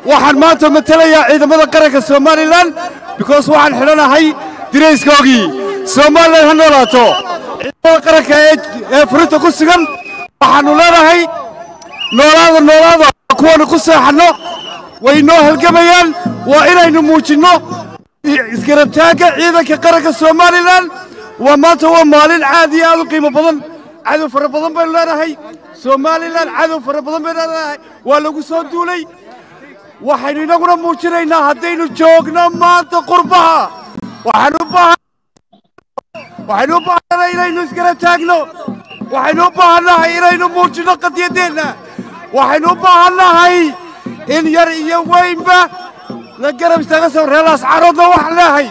waxaan maanta matelayaa ciidamada qaranka somalilan because waxaan xidhanahay dirayskoogii somalilan ha noolaato ciidamada qaranka ee furinta ku sugan waxaannu leenahay noolaada noolaada kuwaanu ku seexanno way noo halgamayaan waa inaynu muujinno isgarabtaagga ciidanka qaranka somalilan waa maanta waa maalin aad iyo aad u qiimo badan cadow fara badan baynu leenahay somalilan cadow fara badan baynu leenahay waa lagu soo duulay waxaynu inaguna muujinaynaa haddaynu joogno maanta qurbaha waxaynu u baahan waxaynu u baahannahay inaynu isgarab taagno waxaynu u baahannahay inaynu muujinno qadiyaddeenna waxaynu u baahannahay in yar iyo weynba la garab istaaga soo reelaas caroodna waxaan leehay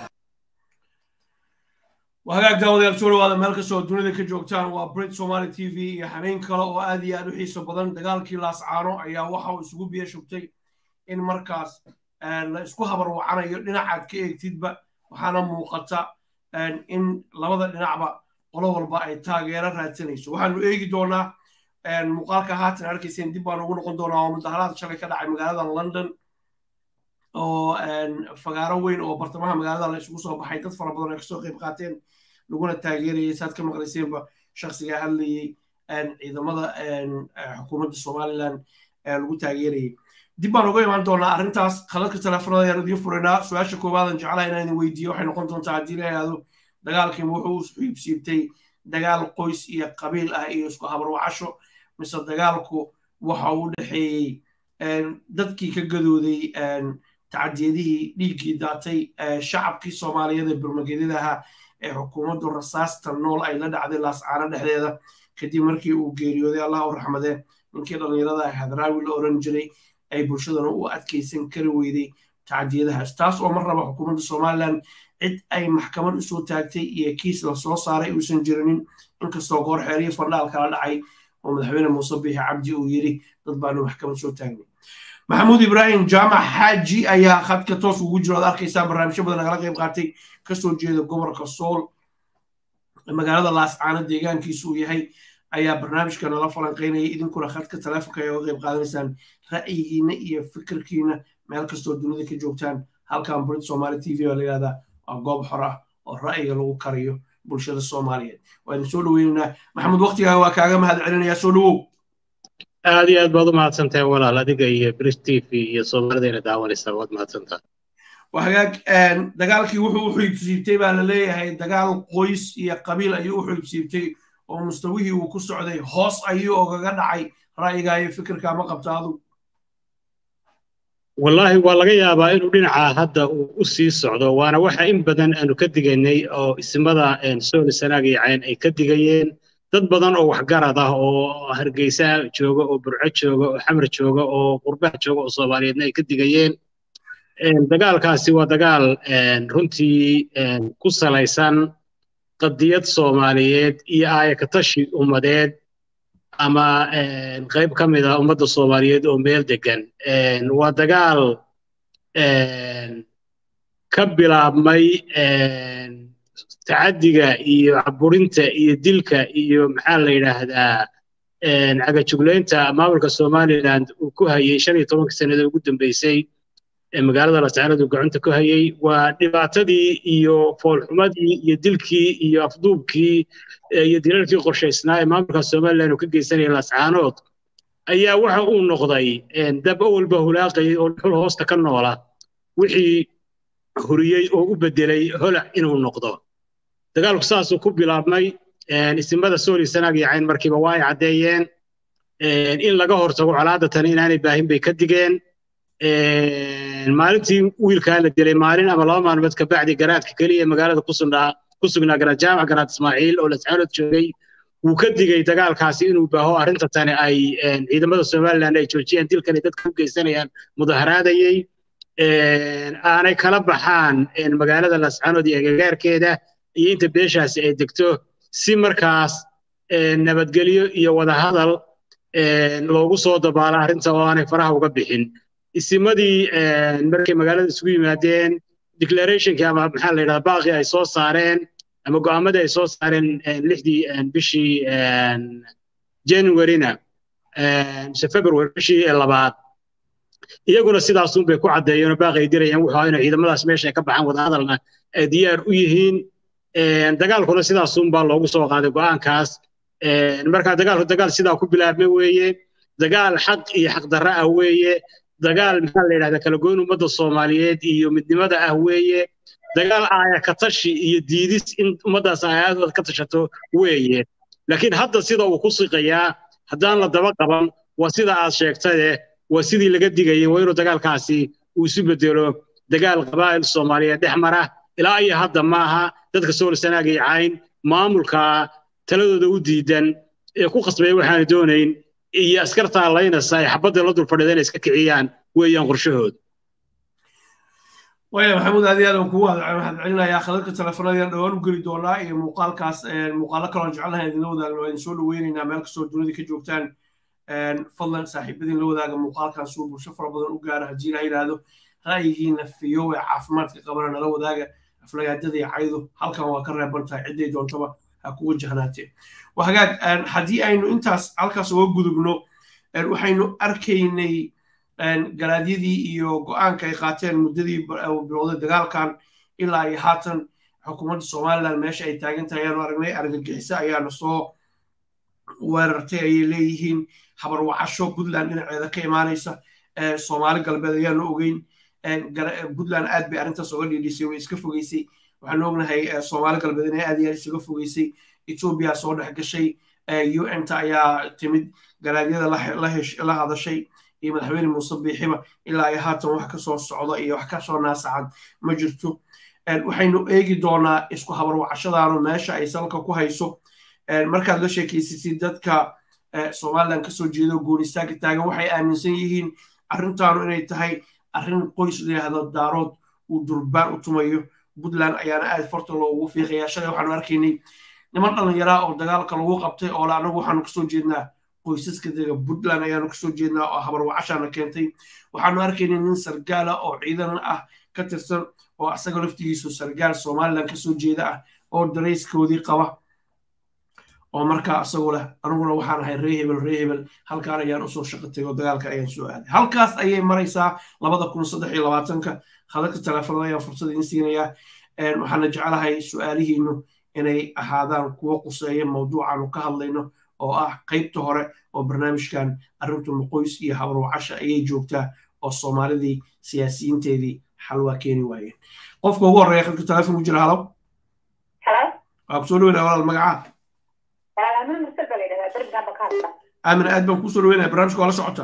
hagaag daawadayaal soo dhawaada meel kastoo dunida ka joogtaan waa brit somali t v iyo habeen kale oo aad iyo aad u xiiso badan dagaalkii laascaano ayaa waxa uu isugu biyo shubtay in markaas la isku habarwacanayo dhinacaad ka eegtidba waxaana muuqata in labada dhinacba qolo walba ay taageero raadsanayso waxaanu eegi doonaa muuqaalka haatan arkayseen dib baan ugu noqon doonaa oo mudaharaad shalay ka dhacay magaalada london oo fagaaro weyn oo bartamaha magaalada la isugu soo baxay dad fara badan ay kasoo qayb qaateen laguna taageerayay saad ka maqlayseenba shakhsiga hadlayey ciidamada xukuumadda somalilan lagu taageerayay dib baan uga imaan doonaa arrintaas khadadka teleefonada ayaan idiin furaynaa su-aasha koobaadan jeclaha inaan idin weydiiyo waxay noqon doontaa haddii la yidhaahdo dagaalkiima wuxuu xiibsiibtay dagaal qoys iyo qabiil ah iyo isku habarwacasho mise dagaalku waxa uu dhexeeyey dadkii ka gadooday tacadiyadihii dhiiggii daatay shacabkii soomaaliyeed ee burmagedyada ahaa ee xukuumaddu rasaasta nool ay la dhacday laascaano dhexdeeda kadib markii uu geeriyooday allah u raxmadee ninkii dhallinyarada ah hadraawi la oran jiray ay bulshadana u adkaysan kari weyday tacadiyadahaas taas oo mar raba xukuumadda somalilan cid ay maxkamad usoo taagtay iyo kiis la soo saaray uusan jirinin inkastoo goor xeeriyo fandhaal kala dhacay oo madaxweyne muuse biixi cabdi uu yidhi dad baanu maxkamad soo taagnay maxamuud ibraahim jaamac xaaji ayaa khadka toos ugu jiro ad arkaysaa barnaamijyo badan nagala qayb qaatay kasoo jeeda gobolka sool magaalada laascaano deegaankiisu uu yahay ayaa barnaamijka nala falanqaynaya idinkuna khadka taleefonka ay uga qayb qaadanaysaan ra'yigiina iyo fikirkiina meel kastoo dunida ka joogtaan halkan burid somali t v baa la yihahdaa waa goob xor ah oo ra'yiga lagu kariyo bulshada soomaaliyeed waa idin soo dhoweynaynaa maxamuud waktigaaga waa kaaga mahad celinayaa soo dhowow aad iyo aad baad u mahadsantahay walaal adiga iyo bris t v iyo soomaalidayna daawanaysaa waad mahadsantaha hagaag dagaalkii wuxuu u xiibsiibtay baa la leeyahay dagaal qoys iyo qabiil ayuu u xiibsiibtay oo mustawihii uu ku socday hoos ayuu ogaga dhacay ra'yigaa iyo fikirka ma qabta adu wallaahi waa laga yaabaa inuu dhinaca hadda uu u sii socdo waana waxa in badan aanu ka digaynay oo ismada sooli sanaag iyo cayn ay ka digayeen dad badan oo waxgarad ah oo hargeysa jooga oo burco jooga oo xamar jooga oo qurbaha jooga oo soomaaliyeedna ay ka digayeen dagaalkaasi waa dagaal runtii ku salaysan qadiyad soomaaliyeed iyo aayakatashi ummadeed ama qayb ka mid ah ummadda soomaaliyeed oo meel degan waa dagaal ka bilaabmay tacaddiga iyo caburinta iyo dilka iyo maxaa la yidhaahdaa cagajuglaynta maamulka somaliland uu ku hayay shan iyo tobankii sannada ugu dambeysay ee magaalada lascaanadu gacanta ku hayay waa dhibaatadii iyo foolxumadii iyo dilkii iyo afduubkii iyo dilalkii qorshaysnaa ee maamulka somaliland uu ka geysanaya lascaanood ayaa waxa uu noqday dab awalba hulaaqayay oo xul hoosta ka noola wixii huriyey oo u bedelay holac inuu noqdo dagaalku saasuu ku bilaabmay isimada sooli sanaag iyo cayn markiiba waa ay caddeeyeen in laga hortago colaadatan inaanay baahin bay ka digeen maalintii wiilkaa la dilay maalin ama laba maalmood kabacdi garaadka keliya magaalada ku sugnaa garaad jaamac garaad ismaaciil oo lascaanood joogay wuu ka digay dagaalkaasi inuu baaho arrinta tani ay ciidamada somaliland ay joojiyeen dilkan ay dadka u geysanayaan mudaharaadayey aanay kala baxaan magaalada lascaanood iyo agagaarkeeda iyo inta beeshaasi ay degto si markaas nabadgelyo iyo wadahadal loogu soo dabaalo arrinta oo aanay faraha uga bixin isimadii markay magaalada isugu yimaadeen declarationkii ama maxaa la yidhahdaa baaqii ay soo saareen ama go'aamadii ay soo saareen lixdii bishii januaryna mise february bishii labaad iyaguna sidaasun bay ku caddeeyeen oo baaqay dirayaan wuxuu inay ciidamadaas meesha ay ka baxaan wadahadalna ay diyaar u yihiin dagaalkuna sidaasun baa loogu soo qaaday go'aankaas marka dagaalku dagaal sidaa ku bilaabmay weeye dagaal xaq iyo xaqdarra ah weeye dagaal maxaa la yidhahdaa kala goyn ummadda soomaaliyeed iyo midnimada ah weeye dagaal aaya ka tashi iyo diidis in ummaddaas aayadooda ka tashato weeye laakiin hadda sida uu ku siqayaa haddaan la daba qaban waa sida aad sheegtaye waa sidii laga digayay waa inuu dagaalkaasi uu isu bedelo dagaal qabaa'il soomaaliyeed dhex mara ilaa iyo hadda maaha dadka soolsanaag iyo cayn maamulka taladooda u diidan ee ku khasbaya waxaana doonayn iyo askartaa laynasa ay xabadda la dul fadhida inay iska kiciyaan weeyaan qorshahooda waya maxamuud aad iyo aad kugu waxaan celinayaa khadadka telefoonadayaan dhowaan u geli doonaa iyo muuqaalkaas muuqaalo kaloon jecelnahay idinla wadaagno waa idin soo dhaweynaynaa meel kastoo dunida ka joogtaan fadlan saaxiibadiin la wadaaga muuqaalkan suu bulsho fara badan u gaara haddii la yidhaahdo ra'yigiina fiyow ee caafimaadka qabana nala wadaaga aflagaadada iyo caydu halkan waa ka reeban tahay cidday doontaba ha ku wajahnaatee hagaag haddii aynu intaas halkaas uga gudubno waxaynu arkaynay galaadyadii iyo go'aanka ay qaateen muddadii bilowday dagaalkan ilaa iyo haatan xukuumadda somalilan meesha ay taagan tahay ayaanu aragnay argagixiso ayaana soo weerartay ayay leeyihiin habarwacasho puntland dhinaceeda ka imaanaysa soomaali galbeed ayaanu ogeyn puntland aad bay arrintaas oga dhiidhisay way iska fogeysay waxaanu ognahay soomaali galbeed inay aad iyo aad isaga fogeysay etoobiya soo dhex gashay un-ta ayaa timid galaadyada la hadashay iyo madaxweyne muuse biixiba ilaa ay haatan wax kasoo socda iyo wax kasoo naasacad ma jirto waxaynu eegi doonaa isku habarwacashadaanu meesha ay salka ku hayso markaad la sheekaysasid dadka somalilan kasoo jeedo goonistaanka taagan waxay aaminsan yihiin arrintaanu inay tahay arrin qoys layihahdo daarood uu durbaan u tumayo puntland ayaana aad farta loogu fiiqaya shalay waxaanu arkaynay niman dhallinyaraa oo dagaalka lagu qabtay oo le anagu waxaanu kasoo jeednaa qoysaska dega puntland ayaanu kasoo jeednaa oo habarwacashaana keentay waxaanu arkaynay nin sargaala oo ciidan ah ka tirsan oo asaga laftigiisu sargaal somalilan kasoo jeeda ah oo darayskoodii qaba oo markaa asagoo leh aniguna waxaan ahay ree hebel ree hebel halkaan ayaan usoo shaqo tegay oo dagaalka ayaan soo aaday halkaas ayay maraysaa labada kun saddex iyo labaatanka khadadka telefoonada ayaan fursad idiin siinayaa waxaana jecelahay su-aalihiinu inay ahaadaan kuwo quseeya mawduucaanu ka hadlayno oo ah qaybta hore oo barnaamijkan arrintu maqoys iyo habarwacasha ayay joogtaa oo soomaalidii siyaasiyiinteedii xalwaa keeni waayeen qofka ugu horreeya khadka telefoon ku jira halow waa kusoo dhaweynaa walaal magacaa aamin aad baan kusoo dhaweynaya barnaamijka waa la socotaa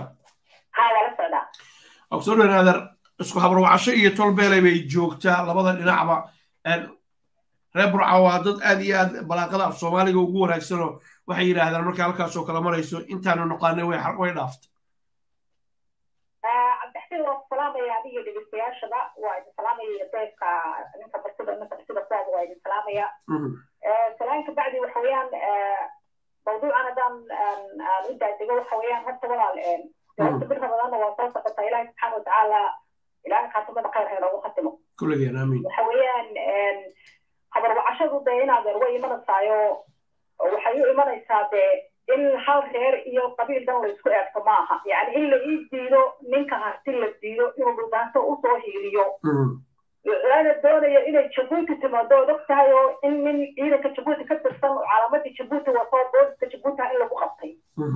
waa kusoo dhaweynaa adeer isku habarwacasho iyo tolbeelay bay joogtaa labada dhinacba reer burca waa dad aad iyo aad balaaqada af soomaaliga ugu wanaagsanoo waxay yidhaahdaan marka halkaasoo kale marayso intaanu noqaanay way dhaaftay cabdixsiin waa ku salaamaya adiga dhegeystayaashada waa idin salaamaya deebka ninka bartida ninka bartida kuwaada waa idin salaamaya salaanka bacdi waxa weeyaan mawduucan haddaan aan u daadego waxa weeyaan horta walaal horta bir ramadaanna waa soo socota ilaahi subxaana watacaala ilaahay khaatimada khayr ha inoogu khatimo kulligeen aamiin waxa weeyaan habarwacashadu dee inaadeer way imanaysaayo waxay u imanaysaa dee in hal reer iyo qabiil dhan la isku eegto maaha yani in la ii diido ninka harti la diido inuu dhulbaanto usoo hiiliyo lana doonayo inay jabuuti timaado od og tahay oo in nin ciidanka jabuuti ka tirsan oo calaamadii jabuuti wato booliska jabuuti in lagu qabtay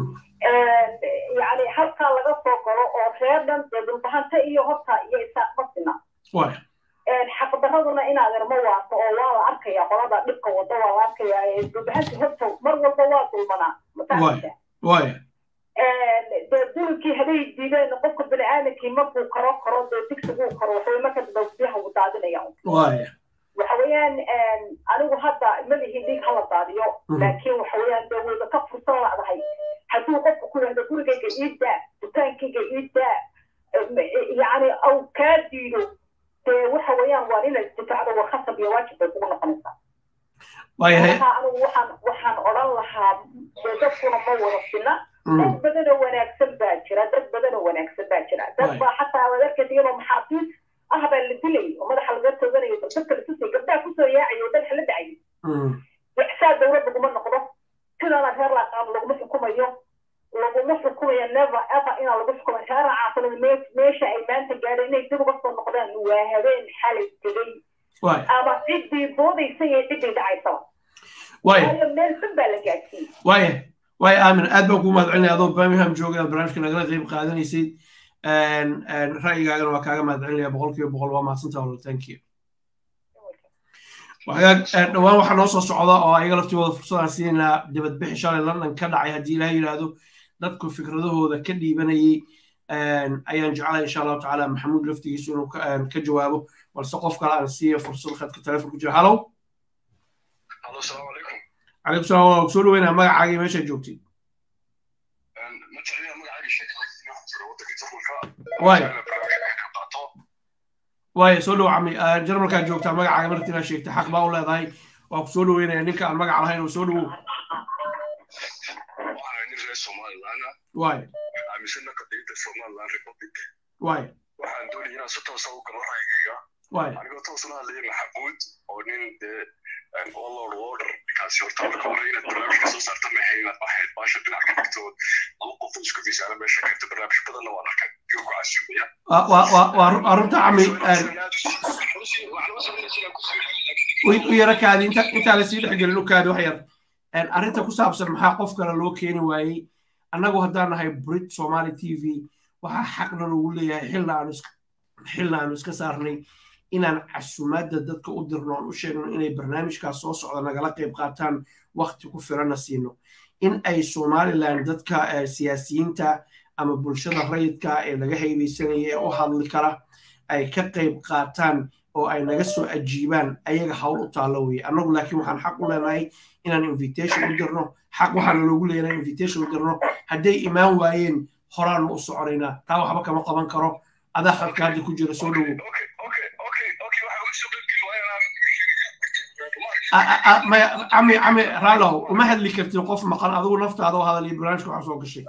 yani halkaa laga soo galo oo reer dhan dee dhulbahanta iyo horta iyo isaaq masina xaqdaraduna in adeer ma waato oo waa la arkaya qolada dhibka wado waa la arkaya dhulbahanta horta mar walba waa dulmanaa waaya dee dulkii haday diideen qofka bini aadamkii markuu karo karo dee digsiguu karo waxay marka dambe biyaha uu daadinaya waaya waxa weeyaan anigu hadda malihi dhiig hala daadiyo laakiin waxa weeyaan dee wayba ka fursan ladahay hadduu qofku ku yahdo gurigayga iidaa dukaankayga iidaa yani au kaa diido dee waxa weeyaan waa inaad isdifaacdo waa khasab iyo waajib bay kugu noqonaysaa anigu waxaan waxaan odhan lahaa dee dadkuna ma wada sina dad badanoo wanaagsan baa jira dad badanoo wanaagsan baa jira dad baa xataa waad arkaysa iyadoo maxaabiis ah baa la dilay oo madaxa laga tooganayo dadka la tusay gabdhaha kusoo yaacayo madaxa la dhacay ixsaa dowlad laguma noqdo sidaana reer laaqaab laguma xukumayo laguma xukumayo never ever inaa lagu xukumayo reera caafimaad meesha ay maanta gaadhay inay dib uga soo noqdaan waa habeen xalay tegay waay ama ciddii boodaysa iyo ciddii dhacaysaba waay waayo meel xun baa la gaadsiiyey waaya waaya aamin aad baan kuu mahadcelinaya adoo birmingham jooga inaad barnaamijka nagala qayb qaadanaysay ra'yigaagana waa kaaga mahadcelinaya boqol kiiba boqol waa mahadsantaha wala thank you wagaag dhowaan waxaa noo soo socda oo ayaga laftigooda fursadaan siinaynaa dibadbixi shalay london ka dhacay haddii ilaah yidhaahdo dadku fikradahooda ka dhiibanayay ayaan jeclay insha allahu tacaala maxamuud laftigiisu inuu ka jawaabo balse qof kale aan siiya fursad khadka telefonka jira halow Halo, salaamu calaykum. calaykum salaam waa soo dhaweynaa magacaaga iyo meeshaad joogtid Ma taqaanaa magacaaga sheekada waxaa jira waddanka Jarmalka. Waay. Waxaana barnaamijka ka qaato. waaya soo dhow cami jarmalkaad joogtaa magacaaga markii inaad sheegtay xaq baa u leedahay waa ku soo dhaweynaya ninka aan magaca lahayn oo soo dhawow Waxaan ahay nin reer Somaliland ah, waaya aaminsana qadiyadda Somaliland Republic. waaya Waxaan doonaya inaan si toos ah u galo ra'yigayga. waaya Anigoo toos ula hadlaya Maxamuud oo nin dee een, all Lord Warder ninkaasi horta marka hore inaad barnaamijka soo saarta maxay inaad ahayd baasha dhinac ka dhigto laba qof oo isku fiisaana meesha keenta barnaamij badanna waan arkay iyo ku casuumaya waa waa waa waa ru- waa runta cami u- u yara kaadi inta intaa lasii dhex gelin u kaadi wax yar arrinta ku saabsan maxaa qof kale loo keeni waayey annagu haddaan nahay brit somali t v waxaa xaqna loogu leeyahay xilna aanu iska xilna aanu iska saarnay inaan casumaadda dadka u dirno aan u sheegno inay barnaamijkaas soo socda nagala qayb qaataan wakti ku filanna siino in ay somaliland dadka eh, siyaasiyiinta ama bulshada rayidka ee laga haybeysanaya ee u hadli kara ay ka qayb qaataan oo ay naga soo ajiibaan ayaga hawl u taallo weye annagu laakiin waxaan xaq u leenahay inaan invitation u dirno xaq waxaana loogu leeyahay invitation u dirno hadday imaan waayeen horaanu u soconaynaa taa waxba kama qaban karo adaa khadka hadda ku jira soo dhowow A- a- a- maya cami cami rallow uma hadli kartid qof maqan adigu naftaada oo hadal iyo barnaamijka waxaa soo gashay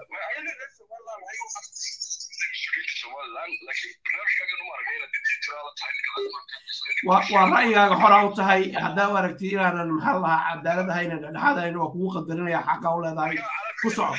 waa waa ra'yigaaga xoraa u tahay haddaa u aragtid inaanan maxaa la lahaa cadaalad ahayn dhexdhexaad ahayn waa kugu qadarinaya xaqa u leedahay ku soco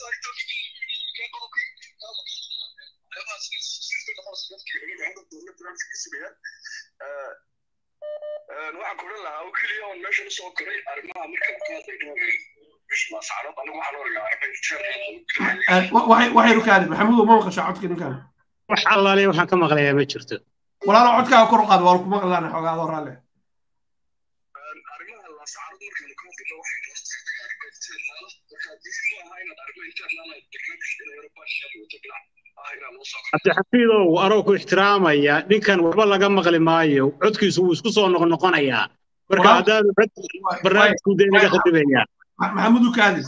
waxaan ku odhan lahaa oo keliya oon meeshan usoo koray arrimaha marka ka hadlayno mascarad anigu waxaan oranaa Eh, wa- waxay waxay rukaadi maxamuud ma maqashaa codka ninkan wax allaale waxaan ka maqlayaa ma jirto walaalo codkaaga kor u qaad waa kuma qadlaan xoogaa adoo raalle arrimaha lascarad markaynu ka hadlayno waxay marka haddii si maaha inaad arrimo internal ay barnaamij inay eurobaashan wato dhinac ah inaan loo soo cabdixafiidow anoo ku ixtiraamaya ninkan waxba laga maqli maayo codkiisu wuu isku soo noqnoqonayaa marka Walaal- haddaanu cod barnaamijku dee naga khadibaya Ma- maxamuud ukaadi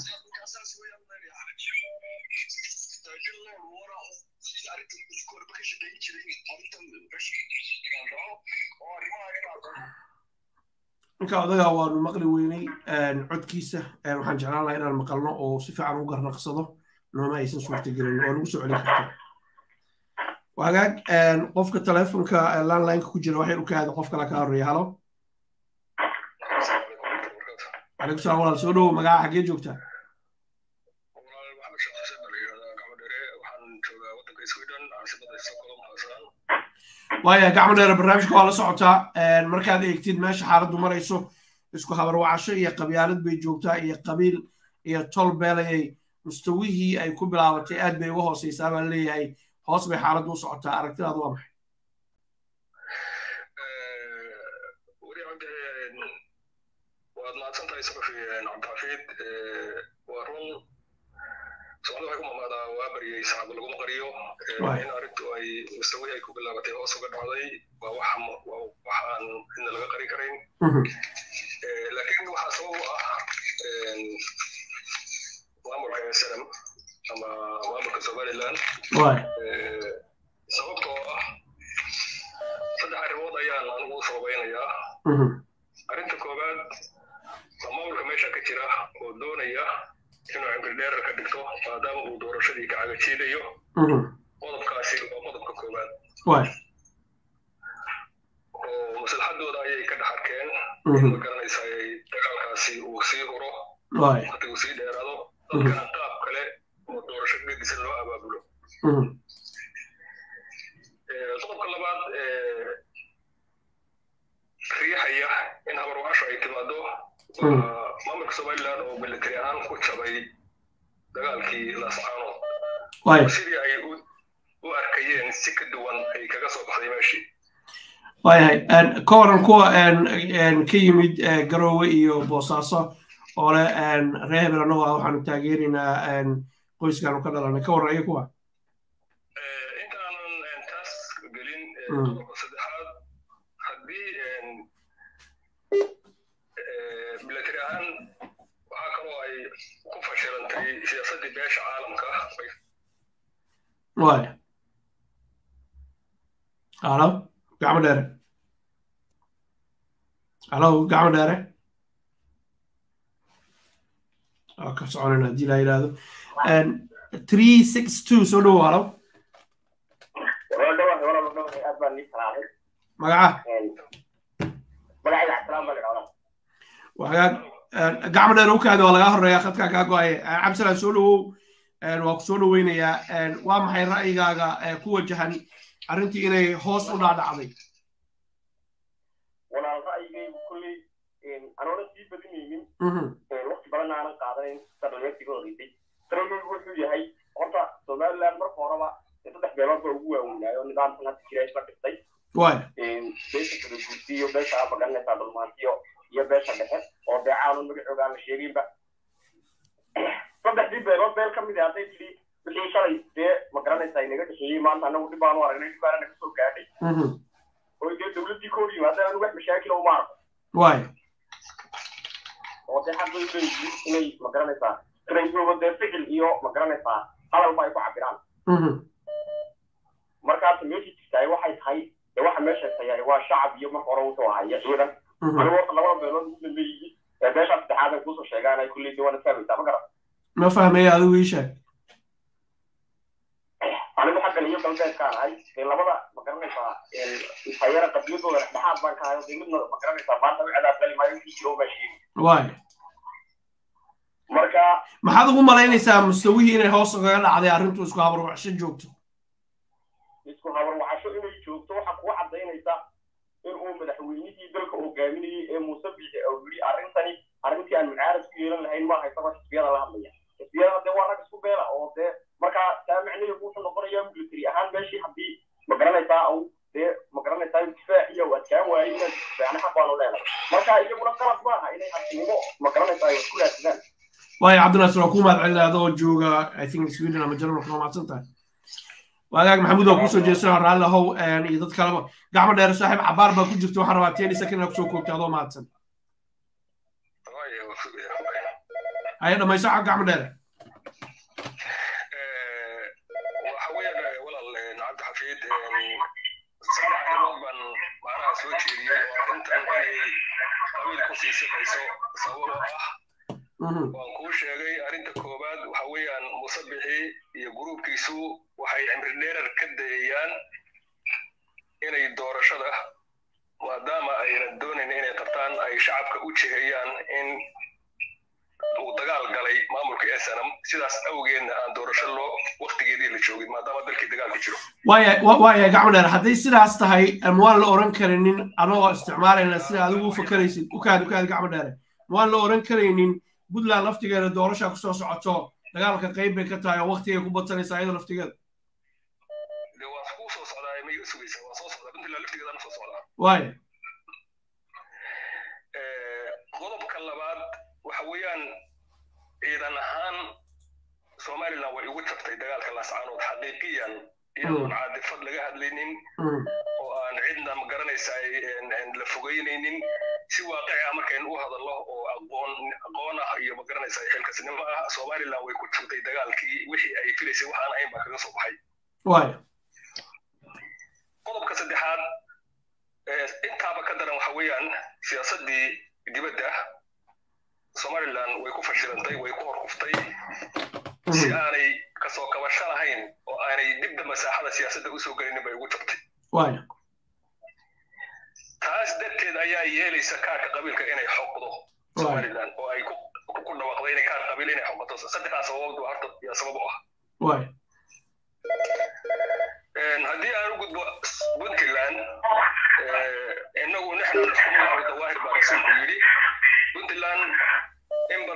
ninka odagaa waanu maqli weynay codkiisa waxaan jeclaan lahaa inaan maqalno oo si fiican u garnaqsado nooma aysan suurtagelin oo nagu soo celin karto wagaag qofka telefonka landlineka ku jira waxay u kaada qof kale ka horeeya halo calaykum salaam walaal soo dhowo magaca xaggee joogtaa waaya gacmo dheere barnaamijka waa la socotaa markaad eegtid meesha xaaladdu marayso isku habarwacasho iyo qabyaalad bay joogtaa iyo qabiil iyo tol beelayay mustawihii ay ku bilaabatay aad bay uga hooseysaa baa leeyahay hoos bay xaaladdu u socotaa aragtidaadu waa maxay waad mahadsantahay sabafi cabdixafiid waa run socdo waxay ku mamaadaa waa baryay saxaaba laguma qariyo in arrintu ay mustawi ay ku bilaabatay hoos uga dhacday waa wax waxaan cidna laga qarin karayn laakiin waxaa sabab u ah maamulka slm ama maamulka somaliland sababtoo ah saddex arrimood ayaan anigu u sababaynayaa arrinta koowaad waa maamulka meesha ka jira oo doonaya inuu cimridheerar ka dhigto maadaama uu doorashadii ka cagajiidayo qodobkaasi waa qodobka koowaad oo maslaxadooda ayay ka dhex arkeen ma garanaysaa dagaalkaasi uu sii huro waqti uu sii dheeraado dadkana qaab kale oo doorasho gedisan loo abaabulo waa maamulka somaliland oo military ahaan ku jabay dagaalkii laascaanood waaya sidii ay u u arkayeen si ka duwan ay kaga soo baxday meeshii waayahay ka waran kuwa ka yimid garoowe iyo boosaaso oo leh reer hebel annagoo ah waxaanu taageeraynaa qoyskaanu ka dhalanay ka waran iyo kuwa intaanan taas gelin qodobka saddexaad haddii military ahaan waxaa kaloo ay ku fashilantay siyaasaddii beesha caalamka waaya halo gacmo dheere halo gacmo dheere waa ka soconayna haddii la yidhaahdo three six two soo dhowo halo magaca wagaag gacmo dheere u kaadi waa lagaa horeeya khadkaa kaa go-ay cabdisalaan soo dhowow waa ku soo dhoweynayaa waa maxay ra'yigaaga ku wajahan arrintii inay hoos u dhaadhacday walaal ra'yigaygu kulley anoona sii badinaynin waqti badan aanan qaadanayn sadhalmeertii ka horreysay sarogeygu wuxuu yahay horta somaliland marka horeba saddex beelood baa ugu waaweynaayo nidaamkan hadda jira isla dhistay waaya beesha kalaguursi iyo beesha aa magaranaysaa dhulmaantiyo iyo beesha dhexe oo dee caanu magacooga aan la sheeginba saddexdii beelood beel ka mid ah hadday tidhi wixii shalay dee magaranaysaa inaga dhexeeyey maanta anagu dhib baanu aragnay dhib baana naga soo gaadhay oo dee dowladdii ka hor yimaada anu wax mashaakila uma arko waaya oo dee xaq bay leeyihiin inay magaranaysaa raysuba dee ficil iyo magaranaysaa hadalba ay ku cabiraan markaas meeshii jirtaay waxay tahay dee waxa meesha tayaay waa shacab iyo marka hore wuxuu ahaya ciidan anigu horta labada beelood ugu dambeeyey ee beesha saddexaad ay kusoo sheegaan ay kulley dee waana fahmaysaa ma garan ma fahmaya adigu ii sheeg anigu xaggan iyo galbeedkaan ahay dee labada magaranaysaa tayara qabliyadooda dhexdhexaad baan ka hayo dee midna magaranaysaa maanta u cadaab gali maayo wixii jiro baa sheegi waaya marka maxaad ugu malaynaysaa mustawihii inay hoos ugaga dhacday arrintu isku habarwacsho joogto isku habarwacasho inay joogto waxa kugu cadaynaysa in uu madaxweynihii dalka hogaaminayey ee muuse biixi oo yidhi arrintani arrintii aan mucaarad ku yeelan lahayn maaha isagoo xisbiyada la hadlaya xisbiyada dee waa rag isku beela oo dee markaa taa macnaheedu wuxuu noqonayaa military ahaan meeshii haddii magaranaysaa au dee magaranaysaa difaaciya uu adkaan waayey inaan difaacna xaq baanu leenahay marka iyaguna qalad maaha inay xasinimo magaranaysaa ay ku raadsadaan waayo cabdinaasir waa ku mahad celinaya adoo jooga i think sweden ama jarmalka waa mahadsan tahay waagaag maxamuud waa kusoo jeesana raalli ahow iyo dad kaleba gacmo dheer saaxiib cabaar baa ku jirta waxaan rabaa teni second kusoo koobtay adoo mahadsan haya dhamayso xag gacmo dheere waxa weeyaan walaal cabdi xafiid saddex arrimood baan macnaha soo jeediyey oo arrintan inay qabiil ku sii siqayso sababoo ah waan kuu sheegay arrinta koowaad waxa weeyaan musabixi iyo gruubkiisu waxay cimri dheerar ka dayayaan inay doorashada maadaama aynan doonayn inay qabtaan ay shacabka u jeheyaan in uu dagaal galay maamulka snm sidaas awgeedna aan doorasho loo waktigeedii la joogin maadaama dalkii dagaal ku jiro waaya waaya gacmo dheer hadday sidaas tahay waan la oran karinin anagoo isticmaalayna sida adigu u fakaraysid ukaadi ukaadi gacmo dheere waan la oran karaynin puntland laftigeeda doorasha kusoo socoto dagaalka qayb bay ka tahay oo waktigay ku badsanaysaa iyada laftigeeda de waan kuu soo socdaa ma iga sugaysa waan soo socdaa puntland laftigeedana soo socdaa waaya qodobka labaad waxa weeyaan ciidan ahaan somaliland way ugu jabtay dagaalka laascaanood xaqiiqiyan iyadoon caadifad laga hadlaynin oo aan cidna ma garanaysaa la fogeynaynin si waaqici ah markaynu u hadallo oo aqoon aqoon ah iyo ma garanaysaa xilkasnimo ah somaliland way ku jabtay dagaalkii wixii ay filaysay waxaan ahayn baa kaga soo baxay waaya qodobka saddexaad intaaba ka daran waxa weeyaan siyaasaddii dibadda somaliland way ku fashilantay way ku horkuftay si aanay kasoo kabasho lahayn oo aanay dibda masaaxada siyaasadda usoo gelinin bay ugu jabtay waaya taas darteed ayaa yeelaysa kaarka qabiilka inay xoqdo somaliland oo ay ku dhawaaqdo inay kaar qabiil inay xoqoto saddexdaas sababood baa horta yaa sabab u ah waaya haddii aan u gudbo puntland inagu naxnu naxkumu dawaahir baa rasuulku yidhi puntland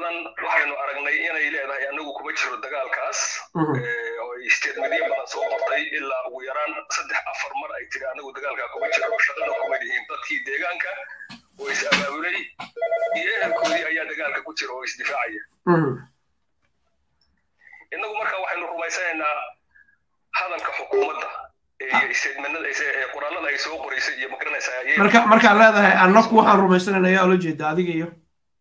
badan waxaynu aragnay inay leedahay anagu kuma jiro dagaalkaas oo ay statementyo badan soo qortay ilaa ugu yaraan saddex afar mar ay tiri anagu dagaalkaa kuma jiro shaqana kuma lihiin dadkii deegaanka oo is abaabulay iyo ehelkoodii ayaa dagaalka ku jira oo isdifaacaya innagu marka waxaynu rumaysanaynaa hadalka xukuumadda qoraalada ay soo qoraysay iyo magaranaysaa marka markaad leedahay annaku waxaan rumaysanayna ayaa ula jeeda adiga iyo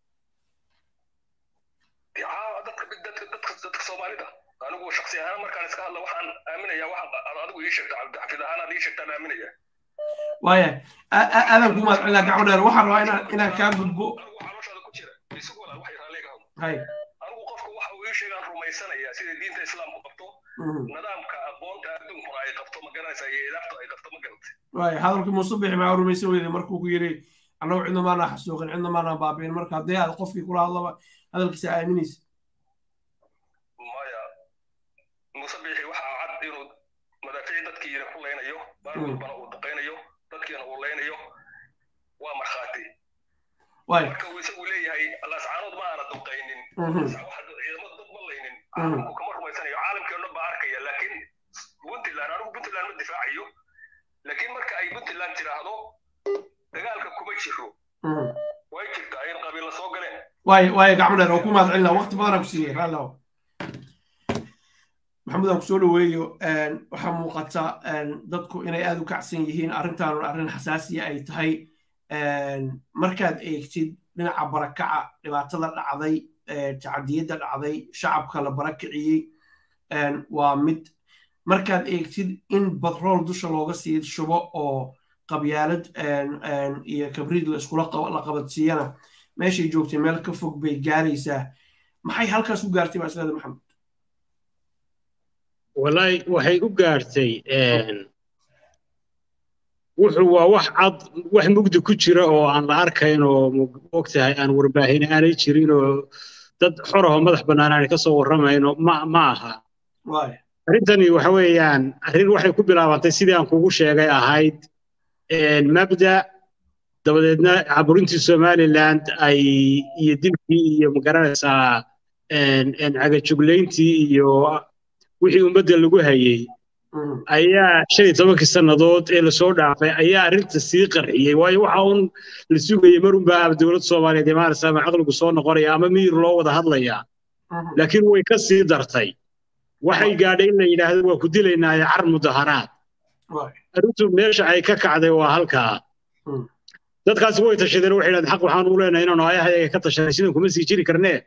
dadka soomaalida anigu shaksi ahaan markaan iska hadla waxaan aaminayaa waxaan adigu ii sheegta cabdixafid ahaan aad ii sheegtaan aaminaya waaya aadan ku mahadcelina gacmo dheer waxaan rabaa inaan inaan kaa gudbo anigu calooshada ku jira isugu walaal waxay raalliga hado hay anigu qofka waxa uu ii sheegaan rumaysanaya sida diinta islaamku qabto nidaamka aqoonta adduunkuna ay qabto ma garanaysaa iyo idaaftu ay qabto ma garatay waaya hadalkii muuse bixi maa rumaysan weyday markuu ku yidhi annagu cidna maanaa xasuuqin cidna maanaa baabi'in marka haddii aad qofkii kula hadlaba hadalkiisa aaminaysa maya muuse bixi waxaa cad inuu madaafiic dadkiina ku leynayo baal walbana uu daqaynayo dadkiina uu leynayo waa markhaati waaya marka uu isagu leeyahay lascaanood ma aana duqaynin ciidamada dad ma laynin caalamku kama rumaysanayo caalamkii o dhan baa arkaya laakiin puntland anigu puntland ma difaacayo laakiin marka ay puntland tiraahdo dagaalka kuma jiro way jirtaa in qabiilla soo galeen waaya waaya gacmo dheer oo ku mahadcelina waqti badanaa ku siiyey raalli aho maxamuud aan kusoo dhaweeyo waxaa muuqata dadku inay aada u kacsan yihiin arrintaanu arrin xasaasiya ay tahay markaad eegtid dhinaca barakaca dhibaatada dhacday tacadiyadda dhacday shacabka la barakiciyey waa mid markaad eegtid in batrool dusha looga sii shubo oo qabyaalad iyo kabriid la iskula la qabadsiiyana meeshay joogtay meel ka fog bay gaaraysaa maxay halkaas u gaartay baa isleeda maxamed wallahi waxay u gaartay wuxuu waa wax cad wax mugdi ku jira oo aan la arkayn oo ogtahay aan warbaahin aanay jirin oo dad xoraho madax bannaan aanay ka soo warramayno ma ma aha waaya arrintani waxa weeyaan arrin waxay ku bilaabantay sidii aan kugu sheegay ahayd mabda dabadeedna caburintii somaliland ay iyo dilkii iyo magaranaysaa cagajuglayntii iyo wixii ummadda lagu hayey ayaa shan iyo tobankii sannadood ee lasoo dhaafay ayaa arrinta sii qarxiyey waayo waxa uun la sugayey marunbaa ama dowladda soomaaliyeed imaanaysa ama caqligu soo noqonaya ama miyir loo wada hadlayaa laakiin way ka sii dartay waxay gaadhay in la yidhaahdo waa ku dilaynaaye car mudaharaad arrintu meesha ay ka kacday waa halkaa dadkaasi way tashadeen waxay yidhahdeen xaq waxaan u leenahay inaanu ayahayaga ka tashanay sidan kuma sii jiri karnee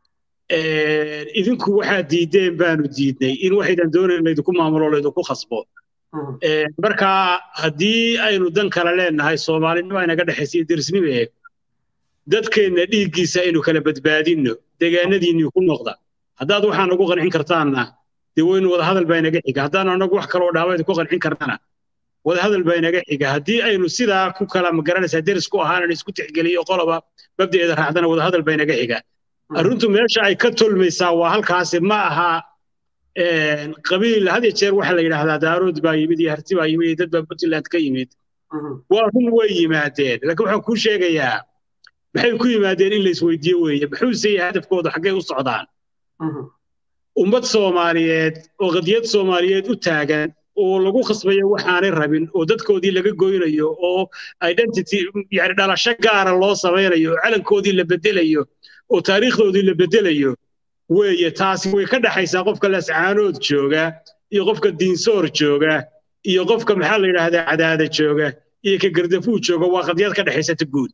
idinku waxaad diideen baanu diidnay in waxaydan doonayn laydinku maamulo laydinku khasbo marka haddii aynu dan kale leenahay soomaalinimo inaga dhexaysa iyo derisnimo eeg dadkeenna dhiiggiisa aynu kala badbaadinno deegaanadiinnii ku noqda haddaad waxaa nagu qancin kartaanna dee waynu wadahadal baa inaga xiga haddaan anagu wax kaloo dhaawayd ku qancin karnana wadahadal baa inaga xiga haddii aynu sidaa ku kala magaranaysaa deris ku ahaanan isku tixgeliyo qoloba mabdaeeda raacdana wadahadal baa inaga xiga arrintu meesha ay ka tolmaysaa waa halkaasi ma aha qabiil had iyo jeer waxaa la yidhaahdaa daarood baa yimid iyo harti baa yimid iyo dad baa puntland ka yimid waa run way yimaadeen laakiin waxaan kuu sheegayaa maxay ku yimaadeen in la isweydiiyo weeye muxuuse yahay hadafkooda xaggay u socdaan ummad soomaaliyeed oo qadiyad soomaaliyeed u taagan oo lagu khasbayo waxaanay rabin oo dadkoodii laga goynayo oo identity yani dhalasho gaara loo samaynayo oo calankoodii la bedelayo oo taariikhdoodii la bedelayo weeye taasi way ka dhaxaysaa qofka lascaanood jooga iyo qofka diinsoor jooga iyo qofka maxaa la yidhaahdaa cadaada jooga iyo ka gardafuu jooga waa qadiyad ka dhexaysata guud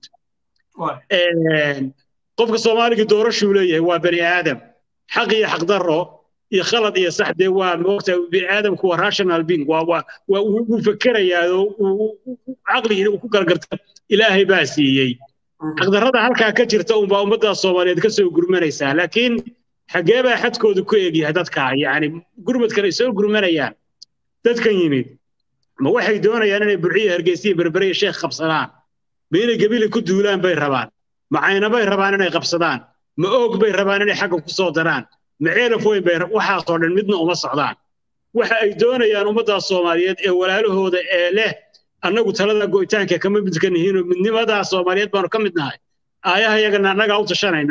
qofka soomaaliga doorashuu leeyahay waa bani aadam xaq iyo xaqdarro iyo khalad iyo sax dee waa moogta bini aadamku waa rational being waa waa waa wuu fekerayaa oo caqligiina uu ku kala garta ilaahay baa siiyey xaqdarrada halkaa ka jirta unbaa ummadda soomaaliyeed ka soo gurmanaysaa laakiin xaggee baa xadkoodu ku egyahay dadkaa yacni gurmadkan ay soo gurmanayaan dadkan yimid ma waxay doonayaan inay burciyo hargeysiyo berbere iyo sheekh qabsadaan ma inay gebili ku duulaan bay rabaan ma caynabay rabaan inay qabsadaan ma oog bay rabaan inay xagga ku soo daraan ma ceelaf weyn bay waxaasoo dhan midna uma socdaan waxa ay doonayaan ummaddaas soomaaliyeed ee walaalahooda ee leh annagu talada go'itaanka kama midka nihiinoo midnimadaa soomaaliyeed baanu ka mid nahay aayaha yagana annagaa u tashanaynaa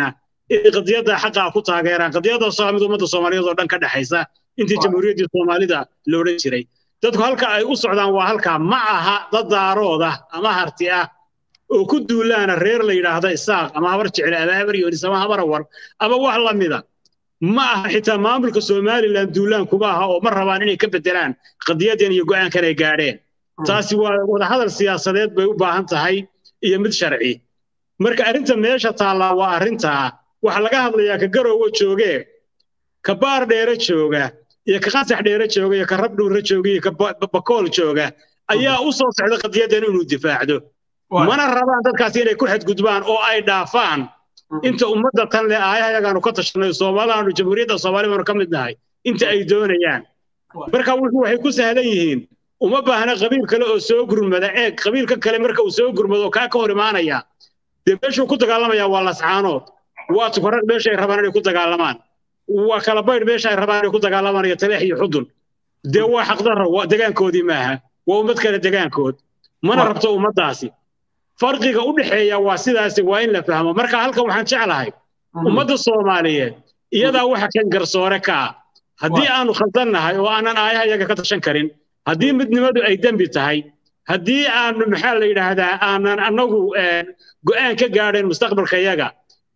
inay qadiyadda xaqaa ku taageeraan qadiyaddaasoo ah mid ummadda soomaaliyeed oo dhan ka dhexaysa intii jamhuuriyaddii soomaalida la odhan jiray dadku halka ay u socdaan waa halkaa ma aha dad daarooda ama harti ah oo ku duulaana reer la yidhaahda isaaq ama habar jecle ama habar yoonis ama habar awar ama wax la mida ma aha xitaa maamulka somalilan duulaan kuma aha oo ma rabaan inay ka bedelaan qadiyadan iyo go'aankan ay gaadheen taasi waa wadahadal siyaasadeed bay u baahan tahay iyo mid sharci marka arrinta meesha taallaa waa arrintaa waxaa laga hadlayaa ka garoowa joogee ka baar dheere jooga iyo ka qasax dheere jooga iyo ka rab dhuure jooga iyo ka bakool jooga ayaa u soo socda qadiyadan inuu difaacdo mana rabaan dadkaasi inay ku xadgudbaan oo ay dhaafaan inta ummadda tan leh aayahayagaanu ka tashanay soomaaliaanu jamhuuriyadda soomaali baanu ka mid nahay inta ay doonayaan marka wuxuu waxay ku sahlan yihiin uma baahna qabiil kale oo soo gurmada eeg qabiilka kale marka uu soo gurmado kaa ka hor imaanaya dee meeshuu ku dagaalamayaa waa lascaanood waa tukarag meesha ay rabaan inay ku dagaalamaan waa kala baydh meesha ay rabaan inay ku dagaalamaan iyo taleex iyo xudun dee waa xaqdarro degaankoodii maaha waa ummad kale degaankood mana rabto ummaddaasi farqiga u dhexeeya waa sidaasi waa in la fahmo marka halkan waxaan jeclahay ummadda soomaaliyeed iyadaa waxa kan garsoore ka ah haddii aanu khaldannahay oo aanan aayahayaga ka tashan karin haddii midnimadu ay dembi tahay haddii aanu maxaa la yidhaahdaa aanan annagu go'aan ka gaadhayn mustaqbalkayaga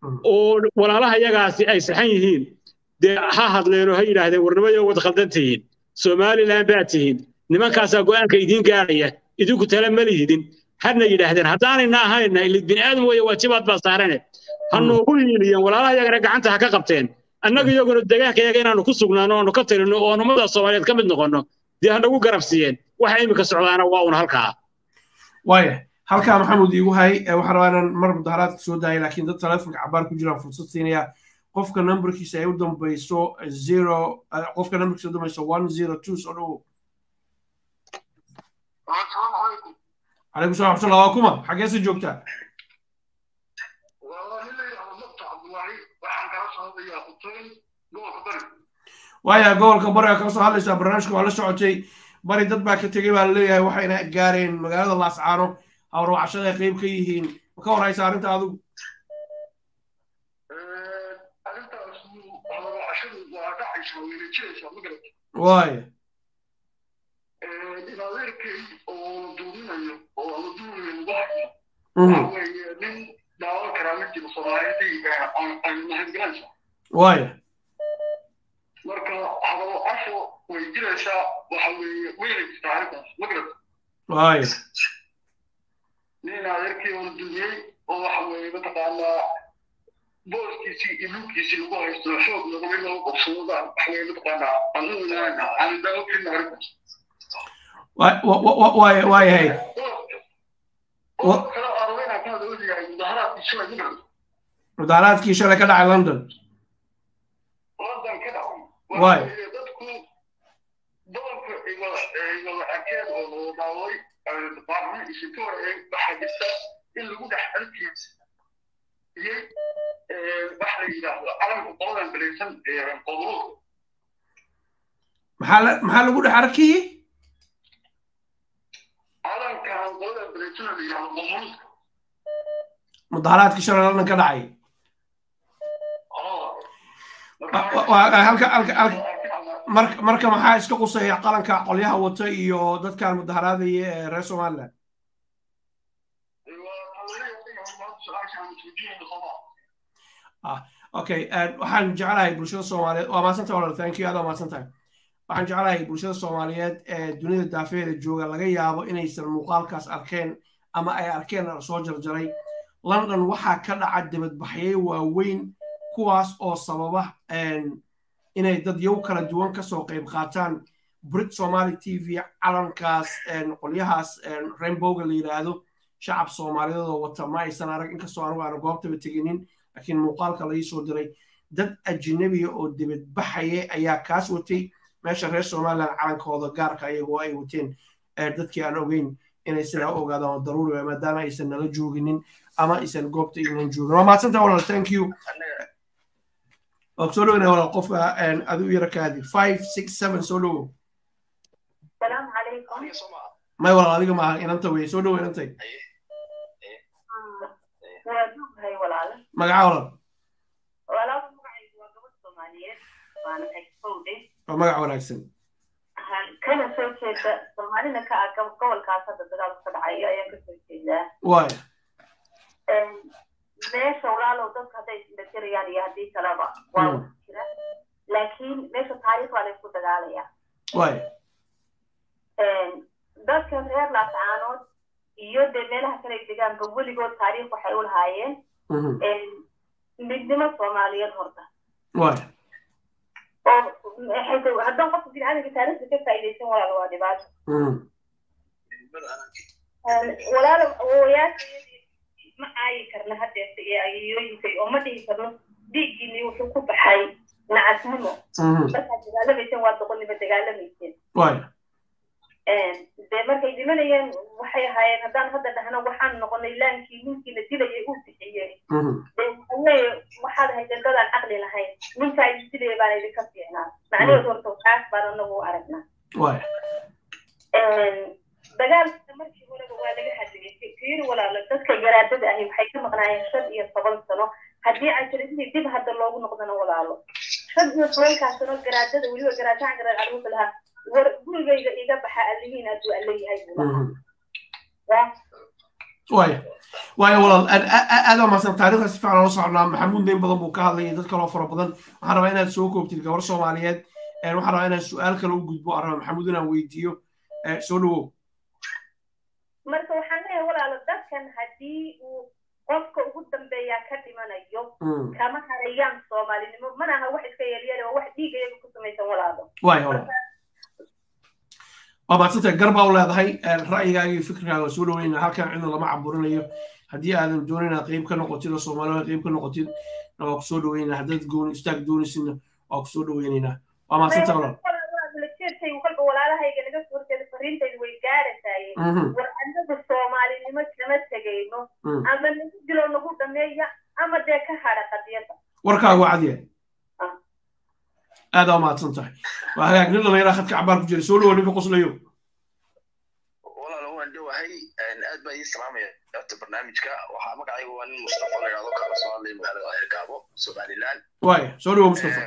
oo walaalahayagaasi ay saxan yihiin dee ha hadleenoo ha yidhaahdeen warnimayo wad khaldan tihiin somalilan baa tihiin nimankaasaa go'aanka idiin gaadhaya idinku tale ma lihidin hadna yidhaahdeen haddaanayna ahayna ilid bini aadam weeye waajibaad baa saarane ha noogu hiiliyeen walaalaha yagana gacanta ha ka qabteen annaga iyaguna degaanka yaga inaanu ku sugnaano oanu ka talino oo aan ummada soomaaliyeed ka mid noqonno dee ha nagu garabsiiyeen waxa iminka socdaana waa un halkaa waaya halkaa maxamuud iigu hay waxaan rabaa inaan mar mudaharaadka soo daayay laakiin dad taleefonka cabaar ku jiraan fursad siinaya qofka numberkiisa ay u dambayso zero qofka numberkiisa u dambayso one zero two soo dhowo عليكم السلام ورحمة الله وكما حاجة سي جوكتا waaya gobolka bariga ka soo hadlaysaa barnaamijka waa la socotay bari dad baa ka tegey baa laleeyahay waxayna gaareen magaalada laascaano hawrwacashada ay qayb ka yihiin ma ka warhaysa arrinta adigu waaya waaya marka hadalcasho way jiraysaa waxa weeye weyna jirtaa arrintaas ma garata waaya nin adeerkii oo dumiyey oo waxa weeye mataqaanaa booskiisii iyo dhulkiisii lagu haysto xoog lagama in lagu qabsado waxa weeye mataqaanaa aan u weynaana aan daawo kelina arrintaas waayahay kale arweyna ka hada odayahay mudaharaadkii shalay ma garata mudaharaadkii shalay ka dhacay london london ka dhacay waay dadku doonka igala arkeen oo daaway baarlama isinka horeeyay waxaa jirta in lagu dhex arkiyey waxa la yidhaahdo calanka qoladan balaysan qodobada maxaa maxaa lagu dhex arkiyey calankan qoladan balaysan la yidhaahdo qodobada mudaharaadkii shalay london ka dhacay halka halka halka marka marka maxaa iska qusaya qalanka qolyaha wata iyo dadkan mudaharaadaya ee reer somaliland okay waxaan jeclahay bulshada soomaaliyeed waa maadsantahay walal thank you aad waa maadsantahay waxaan jeclahay bulshada soomaaliyeed ee dunida daafeeda jooga laga yaabo inaysan muuqaalkaas arkeen ama ay arkeen soo jarjaray london waxaa ka dhaca dibadbaxyo waaweyn kuwaas oo sababa inay dad yow kala duwan kasoo qayb qaataan brit somaali t v calankaas qolyahaas rainbowga la yidhaahdo shacab soomaaliyeed oo wata ma aysan arag inkastoo anigu aanu goobtaba teginin laakiin muuqaalka la soo diray dad ajnabiya oo dibadbaxaya ayaa kaas watay meesha reer somaliland calankooda gaarka ayagoo ay wateen dadkii aan ogeyn inay sidaa u ogaadaan oo daruuri maadaama aysan nala jooginin ama aysan goobta ignan joogin waa mahadsanta walal thank you soo dhowna walal qofka adi u yara kaadi five six seven soo dhowo السلام عليكم may walal adiga maaha inanta wey soo dhowo inantay waa duug hay walaalo magaca walal baan expode waa magac wanaagsan kana soo jeeda soomaalina ka ah gobolkaas hadda dagaalku ka dhacayo ayaan kasoo jeedaa waaya meesha walaalow dadka hadday isdhajarayaan iyo haddii kaleba waa wax jira laakiin meesha taariikh baa laysku dagaalaya waaya dadka reer laascaanood iyo dee meelaha kale degaanba weligood taariikh waxay u lahaayeen midnimo soomaaliyeed horta waaya oo haddaan qofka biniaadamka taariikhda ka faa'iidaysan walaalo waa dhibaato walaalo awoowayaashayadii ma aayi karna haddeerta iyo ayayooyinkay oo ma dhihi karno dhiiggiinii wuxuu ku baxay nacasnimo markaad dagaalamayseen waa doqonnimo dagaalamayseen waaya dee markay dhimanayeen waxay ahaayeen haddaan hadda dhahno waxaan noqonay laankii ninkiina dilayay uu bixiyey dee waxaweeye waxaad haydeen dadaan caqli lahayn ninkaa idin dilaya baan idinka fiicnaa macnaheedu horta waxaas baan anagu u aragnaa waaya dagaalka markii horeba waa laga hadlayay fiiri walaalo dadka garaadada ahi waxay ka maqnaayeen shan iyo toban sano haddii ay tiri sidii dib hadda loogu noqdana walaalo shan iyo tobankaa sano garaadada weliba garaadahan garaad caruurta lahaa war gurigayga iga baxa allihiin aduu alle yahay buu lahaa waaya waaya walaal aad waa mahadsan taariikhda si fiican loo socnaa maxamuud neyn badan buu ka hadlayay dad kaloo fara badan waxaan rabaa inaad soo koobtid gabar soomaaliyeed waxaan rabaa inaad su-aal kale u gudbo aan rabaa maxamuud inaan weydiiyo soo dhawow marka waxaan leeyahay walaalo dadkan haddii uu qofka ugu dambeeyaa ka dhimanayo kama harayaan soomaalinimo mana aha wax iska yeelyeel oo wax dhiiga iyaga ku samaysan walaalo waaya walaal waa maadsantahay garbaa u leedahay ra'yigaaga iyo fikrigaaga soo dhaweynaa halkan cidna lama caburinayo haddii aadan doonin inaad qayb ka noqotid oo soomaalida qayb ka noqotid waa ku soo dhaweynaa haddaad gooni istaag doonisidna waa ku soo dhaweynaynaa waa maadsantahay walaal kolba walaalahayga naga soo horjeeda fariintaydu way gaarasaaye war annagu soomaalinimo kama tegayno ama nagu dilo nagu dhameeya ama dee ka hadha qadiyada warkaagu cadyahay aad waa mahadsan tahay waa hagaag nin dhallinyaraa khadka cabaar ku jira soo dhawo ninka qoslayo walaalo waan dhowahay aad baa ii salaamaya horta barnaamijka waxaa magacayga waa nin mustafa la yidhahdo kala soo hadlay magaalada hergaabo somaliland waaya soo dhawo mustafa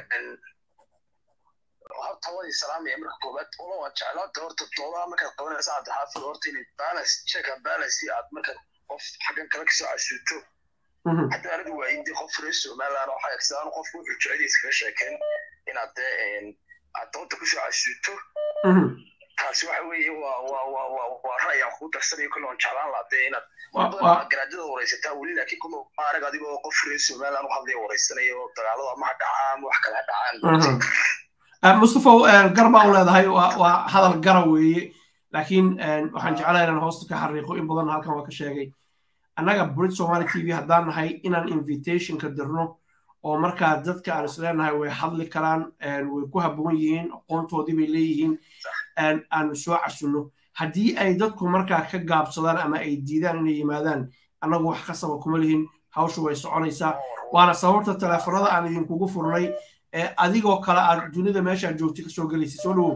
horta waan ii salaamaya marka koowaad wala waan jeclaata horta doodaha markaad qabanaysa cabdixaafid horta inay balance check and balance aad marka qof xaggan kale kasoo casuuto hadda anigu waa indi qof reer somaliland oo xayagsadaan qofku wuxuu jeceliisa kaga sheekeen inaad dee aad dooda kusoo casuuto taasi waxa weeye waa waa waa waa waa ra'yi aan kuu darsanayo kolle waan jeclaan lahaa dee inaad garaajada waraysataa weli laakiin kuma arag adigoo qof reer somaliland u hadlaya waraysanayo dagaalada ama ha dhacaan ama wax kale ha dhacaan mustafa garbaa u leedahay waa hadal gara weeye laakiin waxaan jeclahay inaan hoosta ka xariiqo in badan halkan waa ka sheegay annaga brit somali t v haddaan nahay inaan invitationka dirno oo markaa dadka aan isleenahay way hadli karaan way ku habboon yihiin aqoontoodii bay leeyihiin aanu soo casunno haddii ay dadku markaa ka gaabsadaan ama ay diidaan inay yimaadaan annagu wax kasaba kuma lihin hawshu way soconaysaa waana sababta teleefanada aan idinkugu furnay ee adigoo kale aad dunida meeshaad joogtay kasoo gelaysa soo dhawow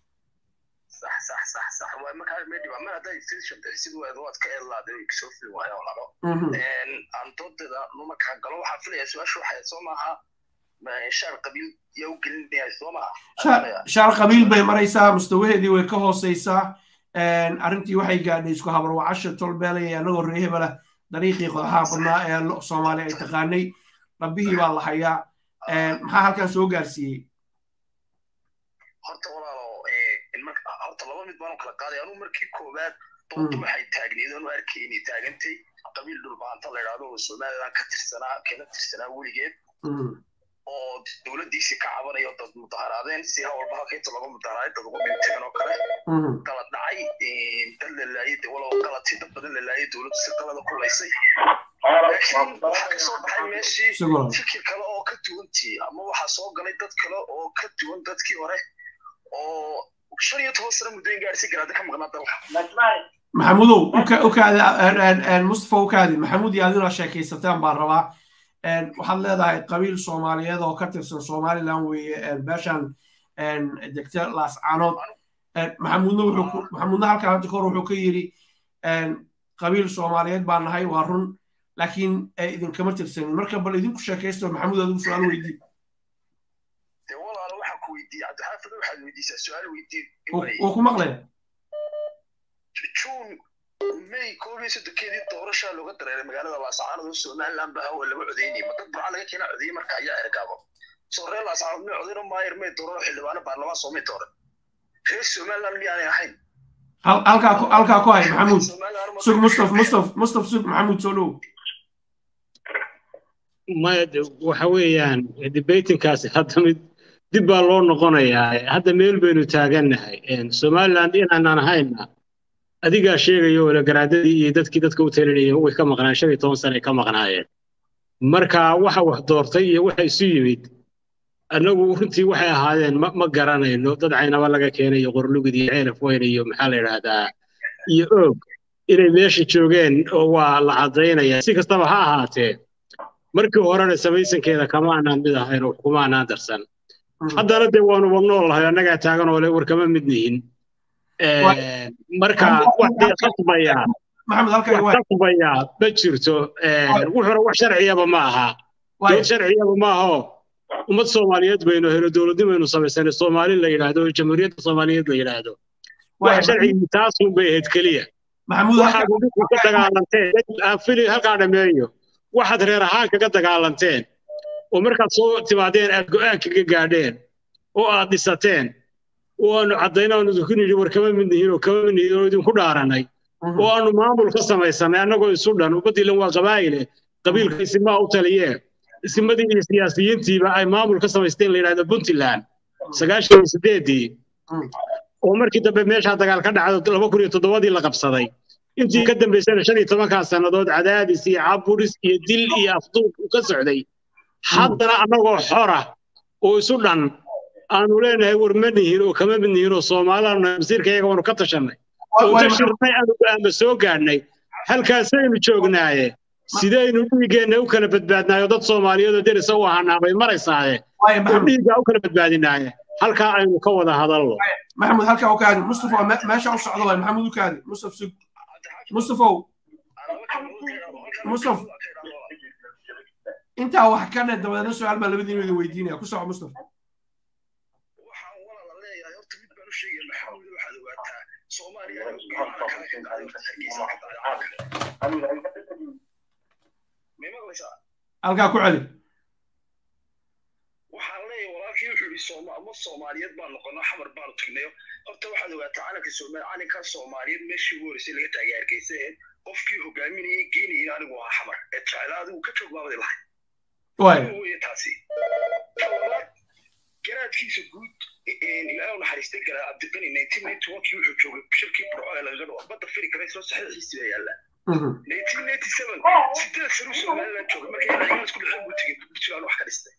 صح صح صح صح وما ميدي ما هذا يستيشن سيدو واد كإلا ده يكسر في وهاي ولا لا إن أن ضد ده نما كان قالوا حفلة يسوع شو حيسومها ما شعر قبيل يوكل يسومها شعر قبيل بي مريسا مستوهدي ويكهو سيسا arrintii waxay gaadhay isku habarwacasha tolbeelaya anagoo reehebala dariiqii qodaxaa badnaa ee soomaali ay taqaanay rabbihii baa la hayaa maxaa halkan soo gaarsiiyey horta walaalo horta laba mid baan kala qaaday anuu markii koowaad doonta waxay taagneed anu arkay inay taagantay qabiil dhulbaanta la yidhaahdo oo somaliland ka tirsanaa kala tirsanaa weligeed oo dowladdiisii ka cabanayo dad mudaharaadeen si hawalba halkainta lagu mudaharaaday dad ugu dhinteen oo kale qalad dhacay dad la laayay de walow qaladtii dad badan la laayay dowladdu si qalada kulaysay laakiin waxaa kasoo baxay meeshii fikir kale oo ka duwantii ama waxaa soo galay dad kale oo ka duwan dadkii hore oo shan iyo toban sano muddooyin gaadhsi garaada ka maqnaa dalka maxamudow ukaadi mustafa ukaadi maxamuud iyo adinoo sheekaysataan baan rabaa waxaad leedahay qabiil soomaaliyeed oo ka tirsan somaliland weeye beeshan degta laascaanood maxamuudna wuxuu maxamuudna halkan hadda kahor wuxuu ka yidhi qabiil soomaaliyeed baan nahay waa run laakiin idinkama tirsanin marka bal idinku sheekaysto maxamuud adigu su-aal weydii weydiiyey cabdixaafid waxaad weydiisaa su-aal weydiin wuu ku maqlaya juun may koob iyo sodonkeedii doorashaa looga dareeray magaalada laascaanood oo somaliland ba hawa laga codeynayay ma dad burca laga keena codeeyey marka ayaa ergaabo soo reer laascaanood may codeyno maayir may dooran xildhibaano baarlamaan soo may dooran reer somaliland miyaanay ahayn halkaa halkaa ku hay maxamuud sug mustaf mustaf mustaf sug maxamuud soo dhow maya waxa weeyaan debatingkaasi hadda mid dib baa loo noqonayaa hadda meel baynu taagannahay somaliland inaanan ahayna adigaa sheegayo wala garaadadii iyo dadkii dadka u talinayeen way ka maqnaan shan iyo toban sane ay ka maqnaayeen marka waxa wax doortay iyo waxa isu yimid annagu runtii waxay ahaadeen ma garanayno dad caynaba laga keenay iyo qorlugid iyo ceelaf weyn iyo maxaa la yidhaahdaa iyo oog inay meesha joogeen oo waa la caddaynaya si kastaba ha ahaatee markii horena samaysankeeda kama aanaan mid ahayn oo kuma aanaan darsan haddana dee waanu wadnool lahay annagaa taagan oo le war kama mid nihin marka waxay khasbayaa wax khasbayaa ma jirto wuxuuna wax sharciyaba ma aha dowlad sharciyaba ma aho ummad soomaaliyeed baynu helo dowladnimaynu samaysanay soomaali la yidhaahdo jamhuuriyadda soomaaliyeed la yidhaahdo wax sharcigii taasun bay ahayd keliya waxaad dhulka ka dagaalanteen fili halkaa dhameeyo waxaad reer ahaan kaga dagaalanteen oo markaad soo timaadeen aad go'aan kaga gaadheen oo aad dhisateen oo aanu caddayno aanu idinku nidhi war kama mid nihiin oo kama mid nihiin oo idinku dhaaranay oo aanu maamul ka samaysanay annagoo isu dhan ummadiilan waa qabaa'ile qabiilka isimaa u taliyee isimadii iyo siyaasiyiintiiba ay maamul ka samaysteen la yidhahdo puntland sagaashan iyo sideedii oo markii dambe meeshaa dagaal ka dhacdo laba kun iyo toddobadii la qabsaday intii ka dambaysana shan iyo tobankaa sannadood cadaadis iyo caburis iyo dil iyo afduub u ka socday haddana annagoo xora oo isu dhan aanu leenahay war ma nihin oo kama mid nihin oo soomaalana masiirkayaga waanu ka tashanay oo tashirnay aanu go'aama soo gaadhnay halkaasaynu joognaaye sidaynu dhiiggeenna u kala badbaadnaayo dad soomaaliyeed oo derisa u ahaanaa bay maraysaaye oo dhiiggaa u kala badbaadinaaye halkaa aynu ka wada hadalno maxamud halkaa u kaadi mustafa meesha u socdo waay maxamud u kaadi mustaf sug mustafow mustaf intaa wax ka dhe dabadeedna su-aal baa labadiinu idin weydiinaya ku soco mustaf waxaan walaala leeyahay horta mid baan u sheegaya maxamuud waxaad ogaataa soomaaliya may maqlaysaa halkaa ku celi waxaan leeyahay walaalkii wuxuu yidhi sooma ama soomaaliyeed baan noqono xamar baanu tagnayo horta waxaad ogaataa calanka soomaali calanka soomaaliyeed meeshii ugu horeysay laga taagay hargeysa qofkii hogaaminayay geynayay anigu waa xamar ee jeclaa adigu ka joog baabadi lahay weye taasi talabaad garaadkiisa guud ilaahay u naxariistay garaa cabdiqani nineteen ninety onkii wuxuu joogay shirkii burco ee lagaga dhawo badda firi kara isla saxiixiisii baa yaallaa nineteen ninety seven sideed sano somaliland joogay markay ciidan isku dhaceen buu tegey puntland wax ka dhistay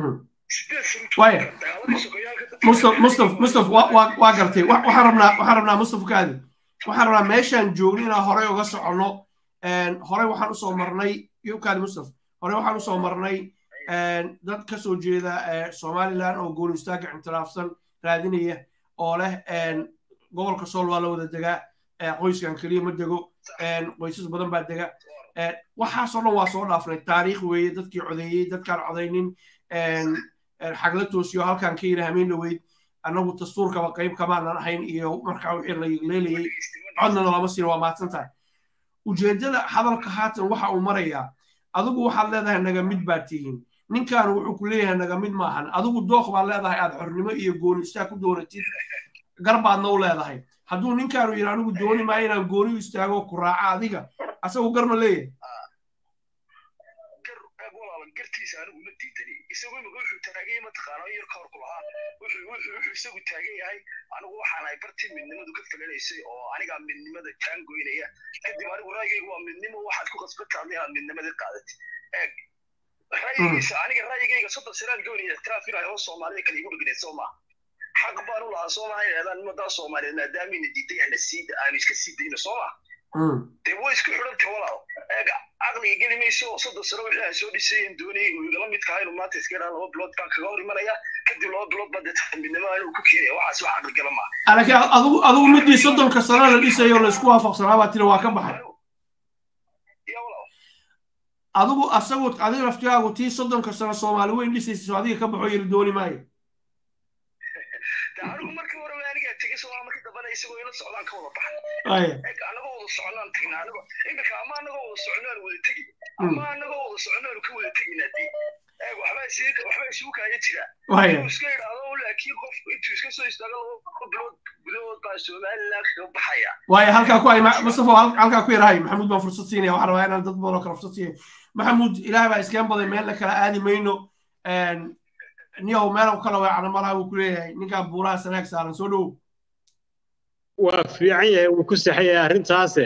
mustaf mustaf mustaf waa gartay waxaan rabnaa waxaan rabnaa mustaf kaadi waxaan rabnaa meeshaan joogno inaan horey uga soconno horey waxaan usoo marnay yukaadi mustaf horey waxaan usoo marnay dad ka soo jeeda somaliland oo gooni istaaga ictiraafsan raadinaya oo leh gobolka sool waa la wada degaa qoyskan keliya ma dego qoysas badan baa dega waxaasoo dhan waa soo dhaafnay taariikh weeye dadkii codeeyey dadkaan codaynin xagla toosiyo halkaan ka yidhi hameen dhaweyd annagu dastuurkaba qayb kamaanan ahayn iyo markaa wixii la leelayay codnana lama siina waa mahadsan tahay ujeeddada hadalka haatan waxa uu marayaa adigu waxaad leedahay naga mid baad tihiin ninkan wuxuu ku leeyahay naga mid maahan adigu dooq baad leedahay aad xornimo iyo gooni istaag ku doonatid garbaadna u leedahay hadduu ninkaanu yidhi anigu dooni maayo inaan gooni u istaago ku raaca adiga asagu garma leeyahay gartiisa anigu ma diidani isagu imika wuxuu taagay mataqaana yar ka hor ku lahaa wuxuu wuxuu isagu taagan yahay anigu waxaan ahay bartii midnimadu ka falanaysay oo anigaa midnimada taan goynaya kadib anigu ra'yigaygu waa midnimo waxaad ku qasbataa inaad midnimadii qaadatid eeg ra'yigiisa aniga ra'yigayga soddon sanaan doonaya ictiraaf inahay oo soomaalida kale igu dhigneed soo maa xaq baan u lahaa soo maha yidhahdaan ummaddaa soomaaliyeed maadaamina diiday hana siida aanu iska sii dayno soo maa dee way isku xidhantay walaal eeg caqliga geli mayso soddon sano wixii aan soo dhisayeen doonayay uu igala midka inuu maanta iska yidhaha laba bilood baan kaga hor imanaya kadib laba bilood baa dee midnimo inuu ku keenaya waxaas wax caqli gala maaha laakiin adigu adigu midii soddonka sano la dhisayo la isku waafaqsanaa baa tiri waa ka baxay adigu asagu adiga laftigaagu tii soddonka sano soomaali weyn dhisaysa adiga ka baxo yiri dooni maayo anigu markii hore anigaa tegay soo markii dambana isagoo ila socdaan ka wada baxay Waaya. eg anagoo wada soconaan tagnaa anigo iminka ama anagoo wada soconaan wada tegi ama anagoo wada soconaan ka wada teginaa dee eg waxbaa isii waxbaa isugu kaaya jira Waaya. inuu iska idhaahdo laakiin qofku intuu iska soo istaago laba bilood gudahood baa somaliland kaga baxaya waayo halkaa ku hay Ma- mustafa hal- halkaa ku yarahay maxamuud baan fursad siinaya waxaan rabaa inaan dad badan oo kale fursad siiyo maxamuud ilaah baa iskeen baday meel la kala aadi mayno niyow meel kala weecana malaha wuu ku leeyahay ninkaan buuraha sanaag saaran soo dhowow waa fiican yahay wuu ku saxan yahay arrintaase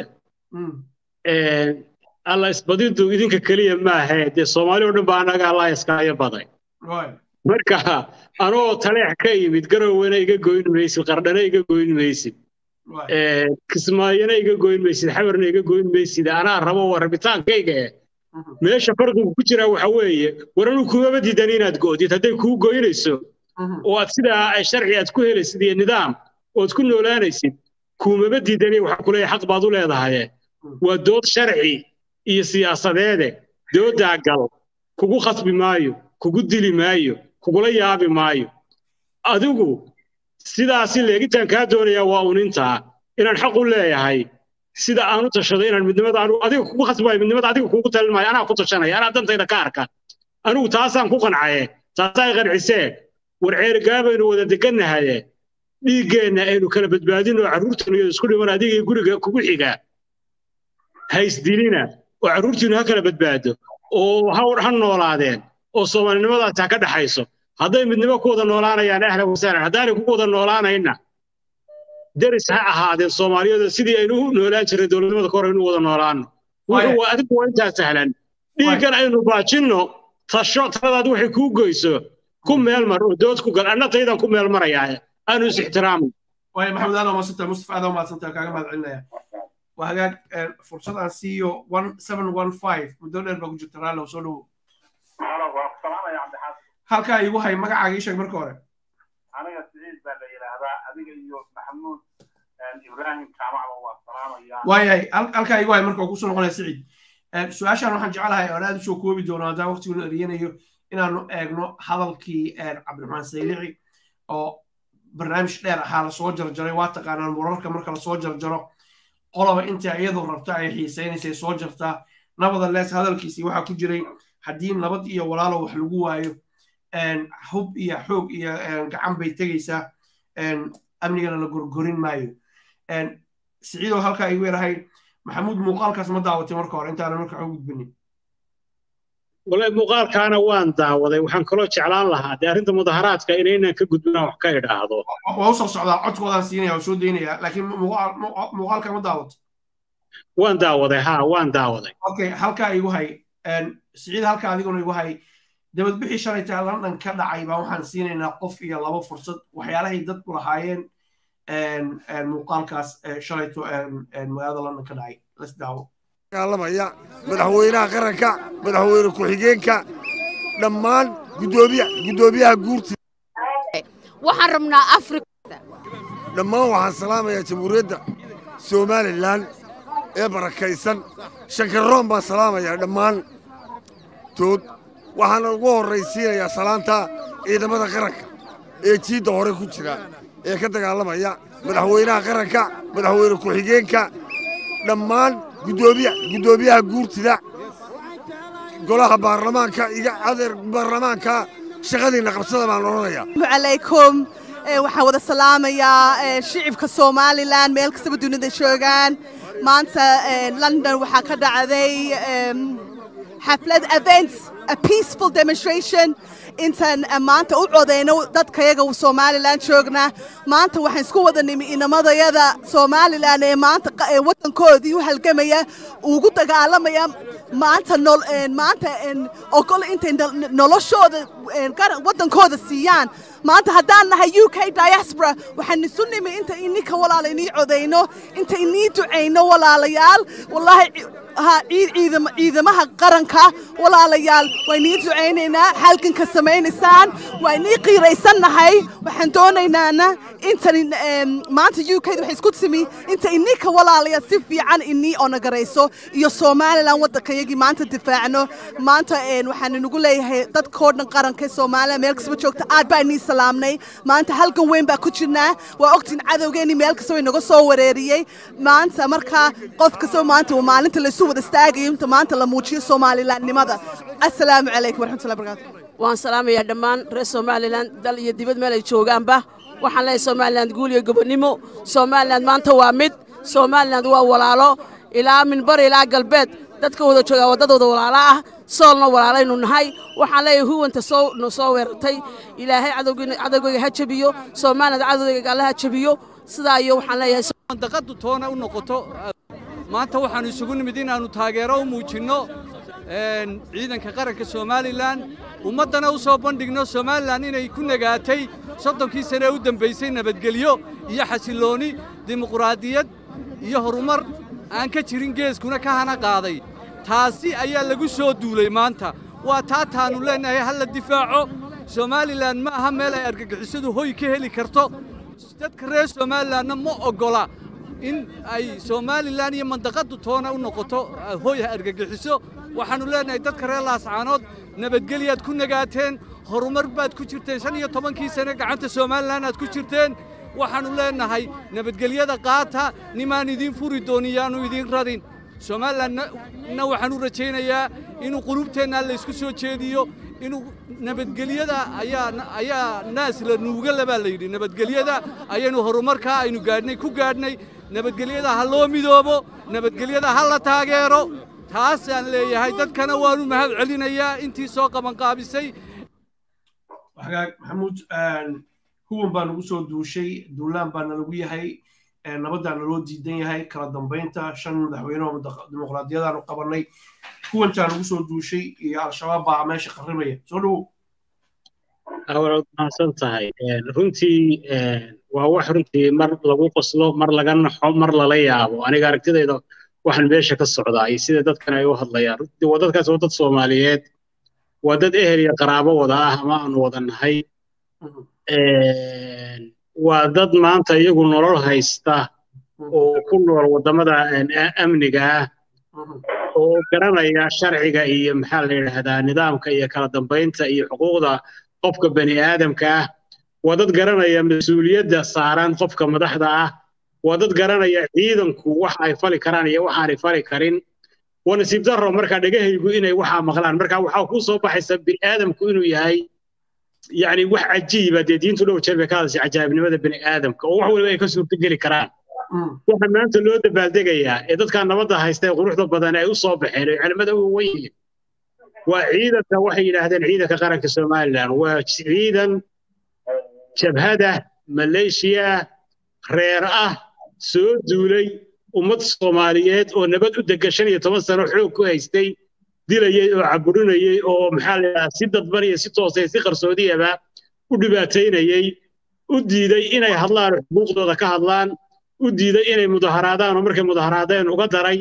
alla isbadidu idinka keliya maahe dee soomaali oo dhan baa annaga allah iskaayo baday waay marka anoo taleex ka yimid garowena iga goyn maysid qardhana iga goyn maysid waay kismaayona iga goyn maysid xabarna iga goyn maysid anaa rabo waa rabitaankayga eh Mhm. meesha farqigu ku jiraa waxa weeye war anuu kumaba diidan inaad go'did hadday kuu goynayso Mhm. oo aad sidaa ay sharci aad ku helaysid iyo nidaam ood ku noolaanaysid kuumaba diidani waxaa kuleeyahay xaq baad u leedahaye waa dood sharci iyo siyaasadeede doodaa gal kugu khasbi maayo kugu dili maayo kugula yaabi maayo adigu sidaasi leegitaan kaa doonayaa waa unintaa inaan xaq u leeyahay sida aan u tashaday inaan midnimada anigu adiga kugu khasbayo midnimada adiga kugu talin maayo anaa ku tashanaya anaa dantayda ka arka anigu taasaan ku qancaye taasaa i qancisee war ceerigaabaynu wada degannahaye dhiiggeenna aynu kala badbaadino carruurtanu iyo isku dhiman adiga iyo guriga kugu xiga haysdilina oo carruurtiinu ha kala badbaado oo ha ha noolaadeen oo soomaalinimadaasi ha ka dhaxayso hadday midnimo ku wada noolaanayaan ahlan wasahlan haddaanay ku wada noolaanayna deris ha ahaadeen soomaaliyeed sidii aynu u noolaan jirnay dowladnimada ka hor aynu u wada noolaano wuxuu waa adigu waa intaa sahlan dhiiggan aynu baajinno tasho taladaad waxay kuu goyso ku meel mar oo dood ku gal anna taydan ku meel marayaa aanu is ixtiraamin waayo maxamed aad maadsantahay mustafa aad maadsantahay kaaga mahad celinaya waa hagaag eh, fursad aan siiyo one seven one five muddo dheer baa ku jirta raallow soo dhowow Halo, waa ku salaamaya cabdixaafid halkaa igu hay magacaaga ii sheeg marka hore aniga siciid baa la yidhaahdaa adiga iyo maxamuud ibraahim jaamacba waa salaamaya waayahay hal- halkaa igu hay marka waa kusoo noqonaya siciid Eh, su-aashaan waxaan jeclahay oon aad usoo koobi doono haddaan waqtiguna eriyanayo inaanu eegno hadalkii eh, cabdiraxmaan saylici oo barnaamij dheer ahaa lasoo jarjaray waa taqaanaan wararka marka lasoo jarjaro qoloba inta iyadu rabta ay xiisaynaysay soo jartaa nabadales hadalkiisii waxaa ku jiray haddii nabad iyo walaalo wax lagu waayo een, hub iyo xoog iyo een, gacan bay tegaysaa een, amnigana la gorgorin maayo een, siciidoo halkaa igu yarahay maxamuud muuqaalkaas ma daawatay marka hore intaanan marka u gudbinin walahi muuqaalkaana waan daawaday waxaan kaloo jeclaan lahaa dee arrinta mudaharaadka inaynan ka gudbinaan wax ka idhaahdo waa usoo socdaa codkoodaan siinaya waa soo daynaya laakiin muuqaal- muuqa- muuqaalka ma daawato waan daawaday haa waan daawaday okay halkaa igu hay een, siciid halkaa adiguna igu hay dabadbixii shalaytaa london ka dhacay baa waxaan siinaynaa qof iyo laba fursad waxyaalahay dadku lahaayeen een, een, muuqaalkaas eh, shalayto een, een, magaalada london ka dhacay las daawo dagaalamaya madaxweynaha qaranka madaxweyne ku-xigeenka dhammaan gudoomiya guddoomiyaha guurti waxaan rabnaa afrika dhammaan waxaan salaamayaa jamhuuriyadda somalilan ee barakaysan shankaroon baan salaamayaa dhammaan tood waxaana ugu horraysiinayaa salaanta ciidamada qaranka ee jiidda hore ku jira ee ka dagaalamaya madaxweynaha qaranka madaxweyne ku-xigeenka dhammaan guddoomiya guddoomiyaha guurtida golaha baarlamaanka iyo adeer baarlamaanka shaqadiinna qabsada baan odhanayaa calaykum Eh, waxaan wada salaamayaa eh, shicibka somalilan meel kastaba dunida joogaan maanta eh, london waxaa ka dhacday em, xaflad events a peaceful demonstration intaan eh, maanta u codeyno dadkayaga somalilan joogna maanta waxaan isku wada nimi inamadayada somalilan ee maanta qa- ee wadankoodii u halgamaya ugu dagaalamaya maanta nol een, maanta een, ogol intay nol- noloshooda een, garan- wadankooda siiyaan maanta haddaan nahay u k diaspora waxaan isu nimi inta ininka walaala inii codayno inta inii ducayno walaalayaal wallaahi ci- ha ciid- ciidam- ciidamaha qaranka walaalayaal waa inii ducaynaynaa halganka samaynaysaan waa inii qiiraysannahay waxaan doonaynaana intan em, maanta u k waxay isku timi inta ininka walaalayaal si fiican inii onagarayso iyo somalilan waddankayagii maanta difaacno maanta een, waxaan inagu leeyahay dadkoo dhan qaranka ee somalilan meel kastaba joogta aad baa inii salaamnay maanta halgan weyn baa ku jirnaa waa ogtiin cadowgeenii meel kasta way naga soo wareeriyey maanta markaa qof kastaba maanta waa maalinta laysu wada istaagayo inta maanta la muujiyo somalilandnimada assalaamu calaykum waraxmatullahi barakaatu waan salaamayaa dhammaan reer somalilan dal iyo dibad meel ay joogaanba waxaan leeyahay somalilan guul iyo gobonnimo somalilan maanta waa mid somalilan waa walaalo ilaa minbar ilaa galbeed dadka wada joogaa waddadooda walaalo ah soolna walaalaynu nahay waxaan leeyahay huwanta soo no soo weerartay ilaahay cadowgeyga ha jabiyo somaliland cadowgeyga alle ha jabiyo sidaa iyo waxaan leeyahay mandaqadu toona u noqoto maanta waxaannu isugu nimid inaannu taageero u muujinno ciidanka qaranka somalilan ummaddana u soo bandhigno somalilan inay ku nagaatay soddonkii sane ee u dembaysay nabadgelyo iyo xasillooni dimuquraadiyad iyo horumar aan ka jirin geeskuna ka hana qaaday taasi ayaa lagu soo duulay maanta waa taa taannu leennahay ha la difaaco somalilan ma aha meel ay argagixisadu hoy ka heli karto dadka reer somalilanna ma oggola in ay somalilan iyo mandaqadu toona u noqoto hoy argagixiso waxaannu leennahay dadka reer laascaanood nabadgelyaad ku nagaateen horumar baad ku jirteen shan iyo tobankii sane gacanta somalilan aad ku jirteen waxaannu leennahay nabadgelyada qaata nimaan idiin furi doonin yaannu idiin radin somalilanna waxaan u rajaynayaa inuu qulubteennaa laysku soo jeediyo inuu nabadgelyada ayaa naas la nuuga labaa la yidhi nabadgelyada ayaynu horumarkaa aynu gaadhnay ku gaadhnay nabadgelyada ha loo midoobo nabadgelyada ha la taageero taasaan leeyahay dadkana waanu mahad celinayaa intii soo qabanqaabisay maxamuud huwan baa nagu soo duushay duulaan baa nalagu yahay nabaddaa naloo diidan yahay kala dambaynta shan madaxweyne oo dimuqraadiyadaanu qabannay huwantaa nagu soo duushay iyo al-shabaab baa meesha qarribaya soo dhowow awalad mahadsan tahay runtii waa wax runtii mar lagu qoslo mar laga naxo mar lala yaabo aniga aragtidayda waxaan meesha ka socdaa iyo sida dadkan ay u hadlayaan runtii waa dadkaas waa dad soomaaliyeed waa dad ehel iyo qaraabo wada ah ama aanu wada nahay waa dad maanta iyagu nolol haysta oo ku nool waddamada amniga ah oo garanaya sharciga iyo maxaa la yidhaahdaa nidaamka iyo kala dambaynta iyo xuquuqda qofka bani aadamka ah waa dad garanaya mas-uuliyadda saaran qofka madaxda ah waa dad garanaya ciidanku wax ay fali karaan iyo waxaanay fali karin waa nasiib darro markaa dhegahaygu inay waxaa maqlaan marka waxaa kuu soo baxaysa bini aadamku inuu yahay يعني wax cajiiba dee diintu dhow jeer bay ka hadashay cajaa'ibnimada bini aadamka oo wax waliba ay ka suurtogeli karaan waxa maanta loo dabaaldegayaa ee dadkaa nabadda haysta ee quruxda badan ay u soo baxeen oo culimada uga wen yihiin waa ciidanka waxay yidhaahdeen ciidanka qaranka somalilan waa ciidan jabhada maleeshiya reer ah soo duulay ummad soomaaliyeed oo nabad u degan shan iyo toban sano xoog ku haystay dilayey oo caburinayey oo maxaa la yidhaha si dadban iyo si toosay si qarsoodiyaba u dhibaataynayey u diiday inay hadlaan oo xuquuqdooda ka hadlaan u diiday inay mudaharaadaan oo markay mudaharaadeen uga daray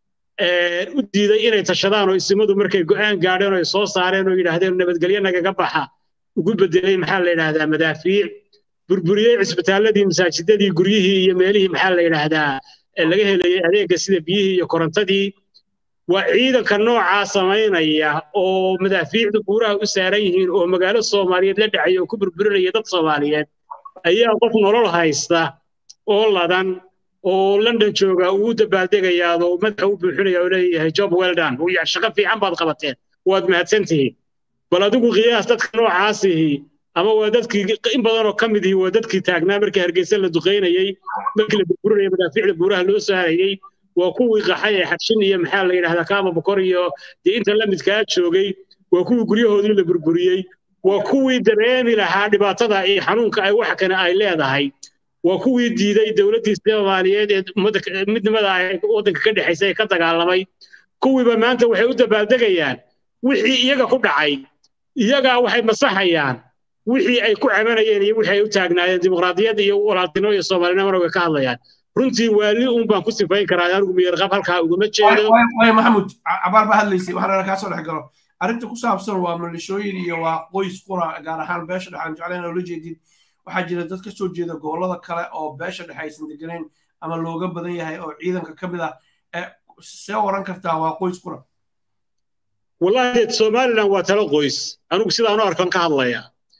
u diiday inay tashadaan oo isimadu markay go'aan gaadheen oo ay soo saareen oo yidhaahdeen nabadgelyo nagaga baxa ugu bedelay maxaa la yidhaahdaa madaafiic burburiyey cisbitaalladii masaajidadii guryihii iyo meelihii maxaa la yidhaahdaa laga helayey adeegga sida biyihii iyo korontadii waa ciidanka noocaa samaynaya oo madaafiicdu buuraha u saaran yihiin oo magaalo soomaaliyeed la dhacaya oo ku burburinaya dad soomaaliyeed ayaa qof nolol haysta oo ladan oo london jooga uu dabaaldegayaado madaxa u buuxinaya oo leeyahay job weldan uu yahay shaqo fiican baad qabateen waad mahadsan tihiin bal adigu qiyaas dadka noocaasihi ama waa dadkii in badan oo ka mid ihi waa dadkii taagnaa markii hargeysa la duqaynayey markii la burburinaya madaafiicda buuraha loo saarayey waa kuwii qaxay ee xagshin iyo maxaa la yidhahdaa kaaba bokor iyo dee inta la midkaa joogay waa kuwii guryahoodii la burburiyey waa kuwii dareemi lahaa dhibaatada iyo xanuunka ay wax kane ay leedahay waa kuwii diiday dowladdii soomaaliyeed ee ummadda midnimada ay waddanka ka dhexaysa ee ka dagaalamay kuwiiba maanta waxay u dabaaldegayaan wixii iyaga ku dhacay iyagaa waxay masaxayaan wixii ay ku cabanayeen iyo wixii ay u taagnaayeen dimuqraadiyadda iyo walaaltinimo iyo soomaalinimada ka hadlayaan runtii waali un baan ku sifayn karaa anigu miyarqab halkaa uguma jeedo way maxamuud cabaar baa hadlaysay waxaan kaa soo dhex galo arrinta ku saabsan waa malishooyin iyo waa qoys qura gaar ahaan beesha dhexe aan jeclayn oo la jeedin waxaa jira dad ka soo jeeda gobollada kale oo beesha dhexe aysan deganayn ama looga badan yahay oo ciidanka ka mid ah see oran kartaa waa qoys qura wallahi somalilan waa talo qoys anigu sidaan u arkan ka hadlaya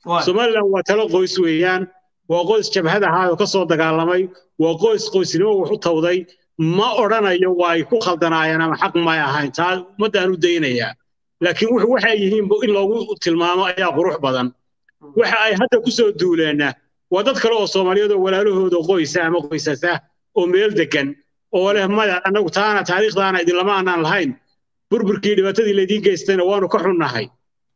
somaliland waa talo qoys weeyaan waa qoys jabhad ahaa oo ka soo dagaalamay waa qoys qoysnimo wax u tawday ma odhanayo waa ay ku khaldanaayeen ama xaq may ahayn taa ummaddaan u daynayaa laakiin wuxu waxay yihiin in loogu tilmaamo ayaa qurux badan waxa ay hadda ku soo duuleenna waa dad kale oo soomaaliyeed oo walaalahooda qoysa ama qoysasa oo meel degan oo leh maya annagu taana taariikhdaana idinlama aanaan lahayn burburkii dhibaatadii laydii geystayna waanu ka xunnahay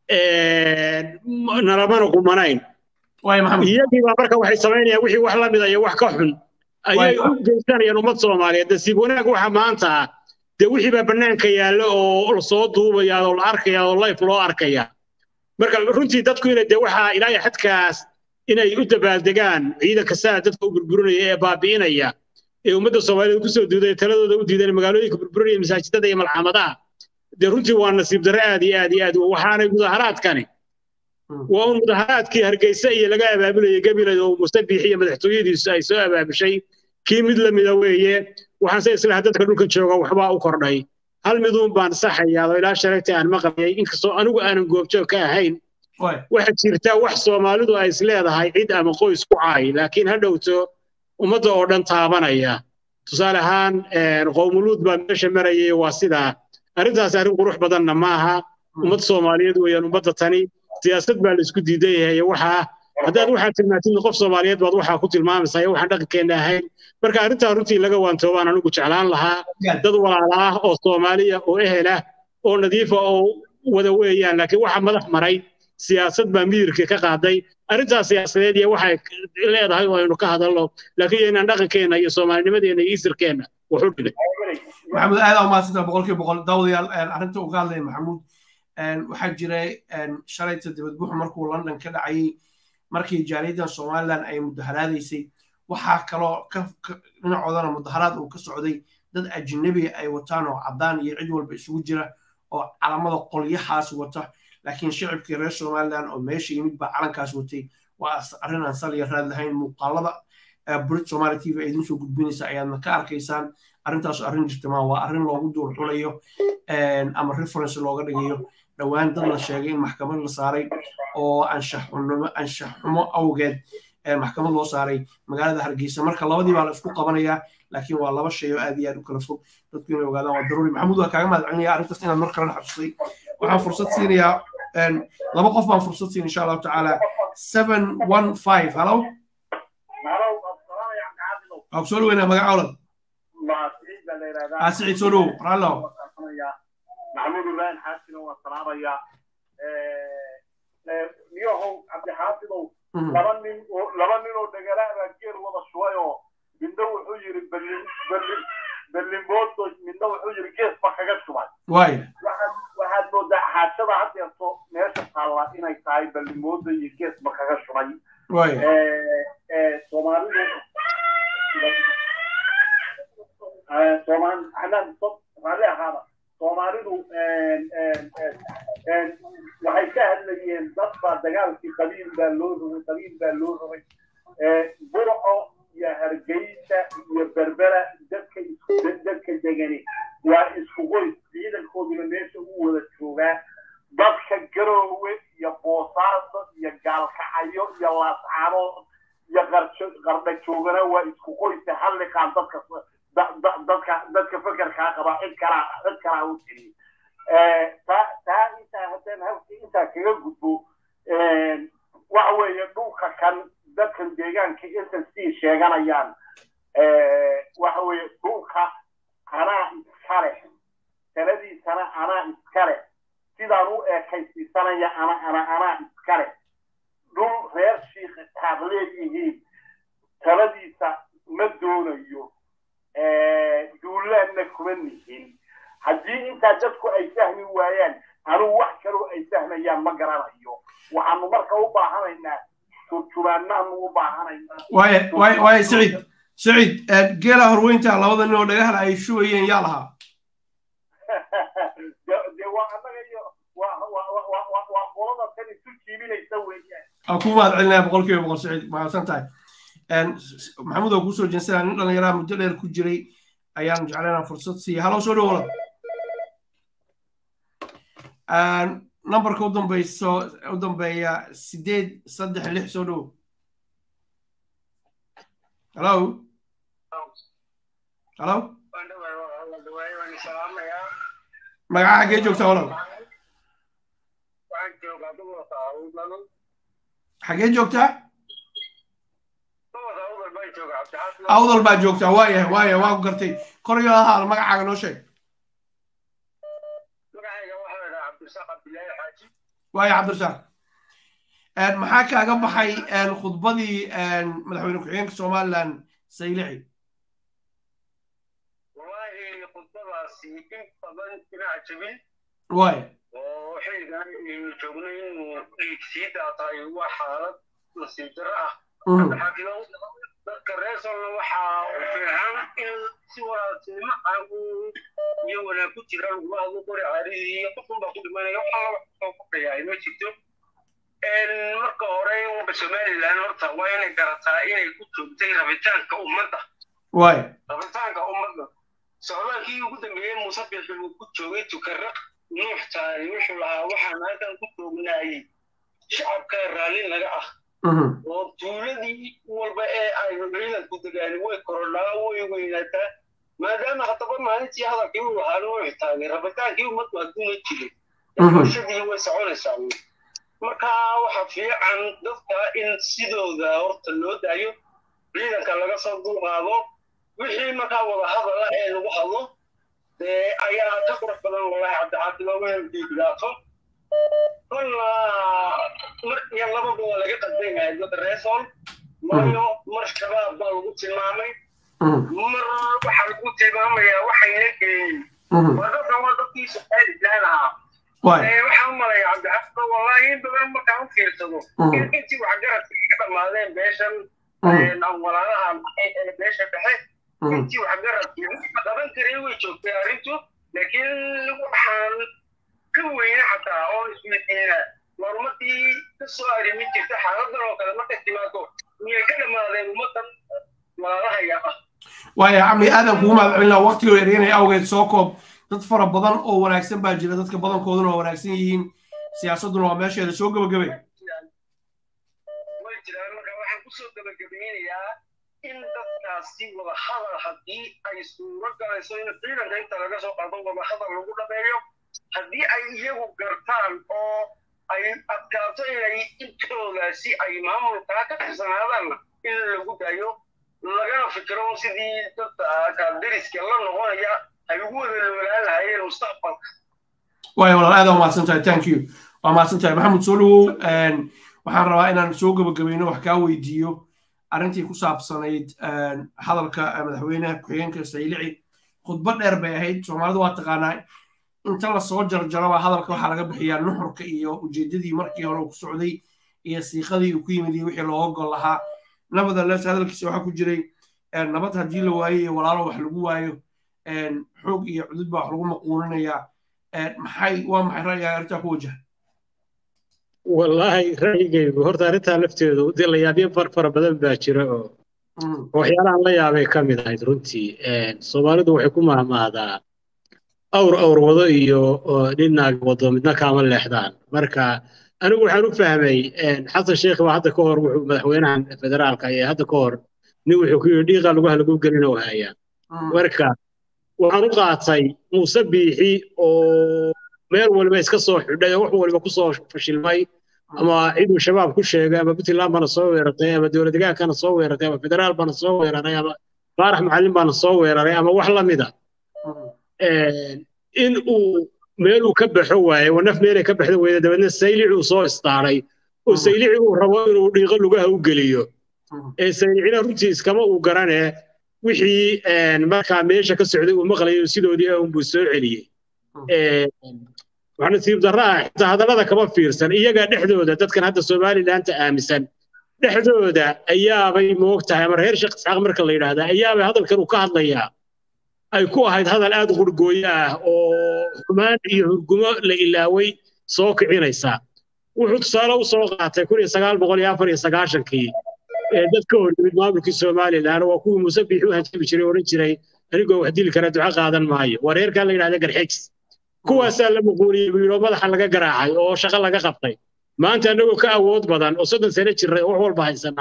nalamana qumanayn iyagiibaa marka waxay samaynayaan wixii wax la mida iyo wax ka xun ayay u geysanayaan ummad soomaaliyeed nasiib wanaag waxa maanta ah dee wixii baa bannaanka yaalla oo lasoo duubaya oo la arkaya oo life loo arkaya marka runtii dadku inay dee waxaa ilaahay xadkaas inay u dabaaldegaan ciidanka saa dadka u burburinaya ee baabi'inaya ee ummadda soomaaliyeed kusoo duuday taladooda u diidan magaalooyinka burburinaya masaajidada iyo malxamadaha dee runtii waa nasiib darre aad iyo aad iyo aad waxaanay mudaharaadkani waa un mudaharaadkii hargeysa iyo laga abaabulayay gabilay oo mustabiix iyo madaxtooyadiisu ay soo abaabushay kii mid la mida weeye waxaanse islaha dadka dhulka jooga waxbaa u kordhay hal miduun baan saxayaa oo ilaa shalayta aan maqlayay inkastoo anigu aanan goobjoog ka ahayn waxaa jirta wax soomaalidu ay isleedahay cid ama qoys ku caay laakiin ha dhowto ummadda oo dhan taabanaya tusaale ahaan qowmuluud baa meesha marayay waa sidaa arrintaas arrin qurux badanna maaha ummad soomaaliyeed weeyaan ummadda tani siyaasad baa la isku diidan yahay waxaa haddaad waxaad tilmaantid qof soomaaliyeed baad waxaa ku tilmaamaysaa iyo waxaan dhaqankeenna ahayn marka arrintaa runtii laga waantoobaan anigu jeclaan lahaa dad walaala ah oo soomaaliya oo ehel ah oo nadiifa oo wada weeyaan laakiin waxa madax maray siyaasad baa miyirkii ka qaaday arrintaas siyaasadeed iyo waxay leedahay oo aynu ka hadalno laakiin yaynaan dhaqankeenna iyo soomaalinimadeenna iyo isirkeenna wax u dhigay maxamuud aad aa mahadsantaha boqolkiiba boqol daawadayaal arrinta uu ka hadlaya maxamuud waxaa jiray shalayta dibadbuxu markuu london ka dhacayay markii jaariyadan somalilan ay mudaharaadaysay waxaa kaloo dhinacoodana mudaharaad uu ka socday dad ajnabi ay wataan oo caddaan iyo cid walba isugu jira oo calamada qolyahaas wata laakiin shicibkii reer somalilan oo meesha yimid baa calankaas watay waa arrin aan sal iyo raad lahayn muuqaalada brit somali t v idiin soo gudbinaysa ayaadna ka arkaysaan arrintaas arrin jirtamaa waa arrin loogu duur xulayo ama reference looga dhigayo dhowaan dad la sheegay in maxkamad la saaray oo anshax xumo awgeed maxkamad loo saaray magaalada hargeysa marka labadii baa la isku qabanayaa laakiin waa laba shay oo aad iyo aad u kala fog dadku inay ogaadaan waa daruuri maxamuud waa kaaga mahad celinaya arrintaas inaad mar kalena xabsatay waxaan fursad siinayaa laba qof baan fursad siin insha allahu tacaala seven one five hallo waa kusoo dhaweynaa magaca olad siciid soo dhow raallo maxamuud ibrahim xaasino waa salaamaya niyahow cabdixaafidow laba nin oo laba nin oo dhagalaha baa geer wada shubay oo midna wuxuu yidhi berlin berlin berlinboodo midna wuxuu yidhi gees ba kaga shubay waay waxaad moodaa xaajada haddeerto meesha taalla inay tahay berlinboodo iyo gees ba kaga shubay waay soomaalidu soomaali xanaan raalli ahaada soomaalidu waxay ka hadlayeen dad baa dagaalkii qabiil baa loo rogay qabiil baa loo rogay burco iyo hargeysa iyo berbera dadka dadka degani waa isku qoys ciidankooduna meesha u wada joogaa dadka garoowe iyo boosaaso iyo gaalkacayo iyo laascaanood iyo qardha joogana waa isku qoysa halliqaan dadka dadka dadka fekerkaa qaba cid kalaa cid kalaa u tiri taa taa intaa haddaan halkii intaa kaga gudbo waxa weeye dhulka kan dadkan deegaanka intan sii sheeganayaan waxa weeye dhulka anaa iskale taladiisana anaa iskale sidaan u eekaysiisanaya ana ana anaa iskale dhul reer shiikha taad leeyihiin taladiisa ma doonayo duulaanna kuma nihin haddii intaa dadku ay fahmi waayaan anugu wax kaloo ay fahmayaan ma garanayo waxaanu marka u baahanaynaa turjubaanaanu u baahanaynaa waaya waaya waaya siciid siciid geela horweynta labada nin oo dhagahala ay shubayeen yaa lahaa dee waa annaga iyo waa qolada tan isu jiibinaysa weeyaan aan ku mahad celinaya boqolkiiba boqol siciid mahadsan tahay maxamuud oo kuusoo jeensanaa nin dhallinyaraa muddo dheer ku jiray ayaan jeclaynaa fursad siiya halo soo dhowla nambarka u dambayso u dambeeya sideed saddex lix soo dhow hello hello magaca xaggee joogtaa walaal xaggee joogtaa awdal baa joogtaa waayahay waayahay waa ku gartay koryo ahaa magacaaga noo sheeg waaya cabdirasaaq maxaa kaaga baxay khudbadii madaxweyne ku-xigeenka somaliland saylici khudbadaasi in badan dhinaca jabin waaya oo xilligan aynu joogno inuu dhiig sii daataay waa xaalad nasiib darro ah xakilow dadka reer solna waxaa u fiican in si wanaagsanimo ah iyo wanaag ku jira laguma hadlo qori caaridii iyo qofun baa ku dhimanaya waxa laba soo kordhayaa ma jirto marka hore somaliland horta waa inay garataa inay ku joogtay rabitaanka ummadda waaya rabitaanka ummadda socdaalkii ugu dambeeyey muuse bixi uu ku joogay tukaraq nuux taani wuxuu lahaa waxaan halkan ku joognaayey shacabka raalli naga ah oo tuuladii walba ee ay ciidanku degaani way korodhaa way weynaataa maadaama haddaba maalintii hadalkii uu lahaa nuux taani rabitaankii ummaddu hadduuna jirin bulshadii way soconaysaa marka waxa fiican dadka in sidooda horta loo daayo ciidanka laga soo dulqaado wixii markaa wada hadala ee lagu hadlo dee ayaa ka qurux badan walahi cabdixaafid ooma diidhaato kolna mar iyo lababa waa laga qasban yahay dad reesol waayo mar shabaab baa lagu tilmaamay mar waxaa lagu tilmaamayaa waxayna geeyey waa dadkan waa dadkii somalilan ahaa waxaan u malaya cabdixaafid wallahi in badan markaan u fiirsado intii waxgaradka ka dhammaadeen beeshan walaalaha beesha dhexe intii waxgaradkii qaban karay way joogtay arrintu laakiin waxaan ka weyne xataa oo isweydiina marumadii ka soo arrimi jirta xaaladan oo kale markay timaado miyay ka dhammaadeen ummadan walaalahaya ah waaya camli aadan kugu mahadcelinaa waqtigoo yareynaya awgeed soo koob dad fara badan oo wanaagsan baa jira dadka badankooduna waa wanaagsan yihiin siyaasadduna waa meesheeda soo gebagabay way jiraan marka waxaan kusoo gebagabeynayaa in dadkaasi wada hadal haddii ay suuro galayso in ciidanka inta laga soo qaado wada hadal lagu dhameeyo haddii ay iyagu gartaan oo ay adkaato inay intoodaasi ay maamulkaa ka tirsanaadaanna in lagu daayo lagana fikiro sidii dadka deriska la noqonaya ay ugu wada noolaan lahayeen mustaqbalka waaya walaal aad waa mahadsan tahay thank you waa mahadsan tahay maxamed soo dhawow waxaan rabaa inaan soo gebagabayno wax kaa weydiiyo arrintii ku saabsanayd hadalka madaxweynaha ku-xigeenka saylici khudbad dheer bay ahayd soomaalidu waa taqaanaa inta lasoo jarjaraba hadalka waxaa laga bixiyaa nuxurka iyo ujeedadii markii hore uu ku socday iyo siiqadii uu ku yimid iyo wixii looga gol lahaa nevertheless hadalkiisa waxaa ku jiray nabad haddii la waayo iyo walaalo wax lagu waayo xoog iyo cudud baa wax lagu maquuninayaa maxay waa maxay ra'yigaa arrintaa ku wajaha wallaahi ra'yigaygu horta arrintaa lafteedu dee la yaabyo far fara badan baa jira oo waxyaalahan la yaabay ka mid ahayd runtii soomaalidu waxay ku mahmahdaa awr awr wado iyo dhinaag wado midna kaama leexdaan marka anigu waxaan u fahmay xasan sheekh baa hadda ka hor wuxuu madaxweynahan federaalka ee hadda ka hor nin wuxuu ku yidhi dhiiqa lugaha lagu gelin oo hayaa marka waxaan u qaatay muuse biixi oo meel waliba iska soo xidhay oo wax waliba ku soo fashilmay ama ciduu shabaab ku sheegay ama puntland baana soo weerartay ama dowlad degaankana soo weerartay ama federaal baana soo weeraray ama faarax macallin baana soo weeraray ama wax la mida in uu meeluu ka baxo waaye oo naf meelay ka baxda weyda dabeedna saylici uu soo istaaray oo saylici uu rabo inuu dhiiqo lugaha u geliyo ee saylicina runtii iskama uu garanee wixii markaa meesha ka socday uu maqlayo sidoodii unbuu soo celiyey waxaa nasiib darro ah xitaa hadallada kama fiirsan iyaga dhexdooda dadkan hadda somalilandta aaminsan dhexdooda ayaabay moogtahay ama reer sheekh isxaaq marka la yidhaahdaa ayaabay hadalkan uu ka hadlayaa ay ku ahayd hadal aad qurgooyo ah oo xumaan iyo hurgumo la ilaaway soo kicinaysa wuxuu tusaale u soo qaatay kun iyo sagaal boqol iyo afar iyo sagaashankii ee dad ka hor yimid maamulkii somalilan waa kuwii muuse biixi u hanjabi jiray oran jiray anigoo wax dili kara duco qaadan maayo waa reerkaa la yidhahda garxegs kuwaasaa la muquuniyey buu yidhi oo madaxa laga garaacay oo shaqo laga qabtay maanta annagoo ka awood badan oo soddon sano jirray oo wax walba haysana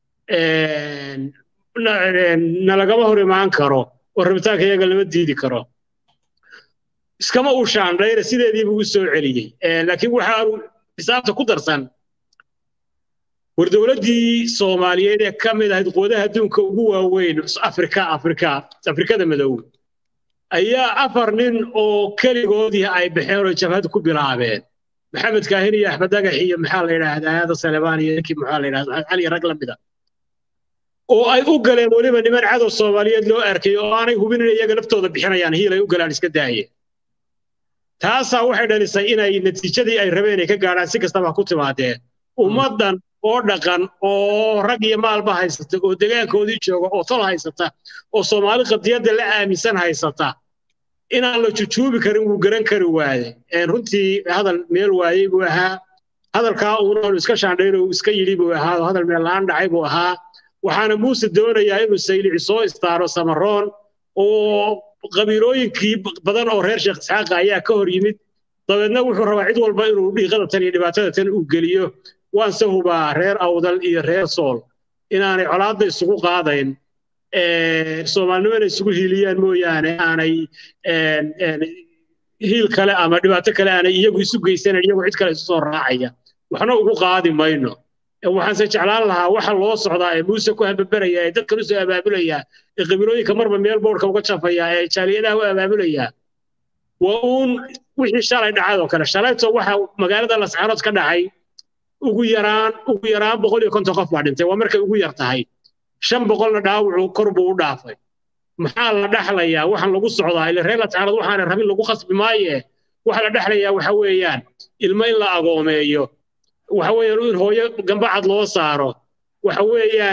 nalagama hor imaan karo oo rabitaanka iyaga lama diidi karo iskama uu shaandhayra sideedii buu u soo celiyey laakiin waxa aanu xisaabta ku darsan war dowladdii soomaaliyeed ee ka mid ahayd quwadaha adduunka ugu waaweyn afrika afrika afrikada madow ayaa afar nin oo keligoodii ay baxeen oo jabhad ku bilaabeen maxamed kaahin iyo axmed dagax iyo maxaa la yidhaahdaa aada salebaan iyo ninkii maxaa la yidhahdaa maxamed cali rag la mida oo ay u galeen weliba niman cadow soomaaliyeed loo arkay oo aanay hubin inay iyaga laftooda bixinayaan hiil ay u galaan iska daayeen taasaa waxay dhalisay inay natiijadii ay rabeen ay ka gaadhaan si kastaba ku timaadeen ummaddan oo dhaqan oo rag iyo maalba haysata oo degaankoodii jooga oo tol haysata oo soomaali qadiyadda la aaminsan haysata inaan la jujuubi karin wuu garan kari waaye runtii hadal meel waayey buu ahaa hadalkaa uuna iska shaandhayn uu iska yidhi buu ahaa oo hadal meel la'aan dhacay buu ahaa waxaana muuse doonayaa inuu saylici soo istaaro samaroon oo qabiilooyinkii badan oo reer sheekh isxaaqa ayaa ka hor yimid dabeedna wuxuu rabaa cid walba inuu dhiiqada tan iyo dhibaatada tan uu geliyo waanse hubaa reer awdal iyo reer sool inaanay colaadda isugu qaadayn soomaalinimana isugu hiiliyaan mooyaane aanay hiil kale ama dhibaato kale aanay iyagu isu geysanayn iyagu cid kale isu soo raacaya waxna ugu qaadi mayno waxaanse jeclaan lahaa waxa loo socdaa ee muuse ku hababeraya ee dadkan usoo abaabulaya ee qabiilooyinka marba meel boorka uga jafaya ee jaaliyadaha u abaabulaya waa uun wixii shalay dhacay oo kale shalayto waxa magaalada lascaanood ka dhacay ugu yaraan ugu yaraan boqol iyo konton qof baa dhintay waa markay ugu yar tahay shan boqolna dhaawacu kor buu u dhaafay maxaa la dhaxlayaa waxaan lagu socdaa ile reer lascaanood waxaana rabin lagu khasbi maaye waxa la dhexlayaa waxa weeyaan ilmo in la agoomeeyo waxa weeyaan in hooyo gambacad loo saaro waxa weeyaan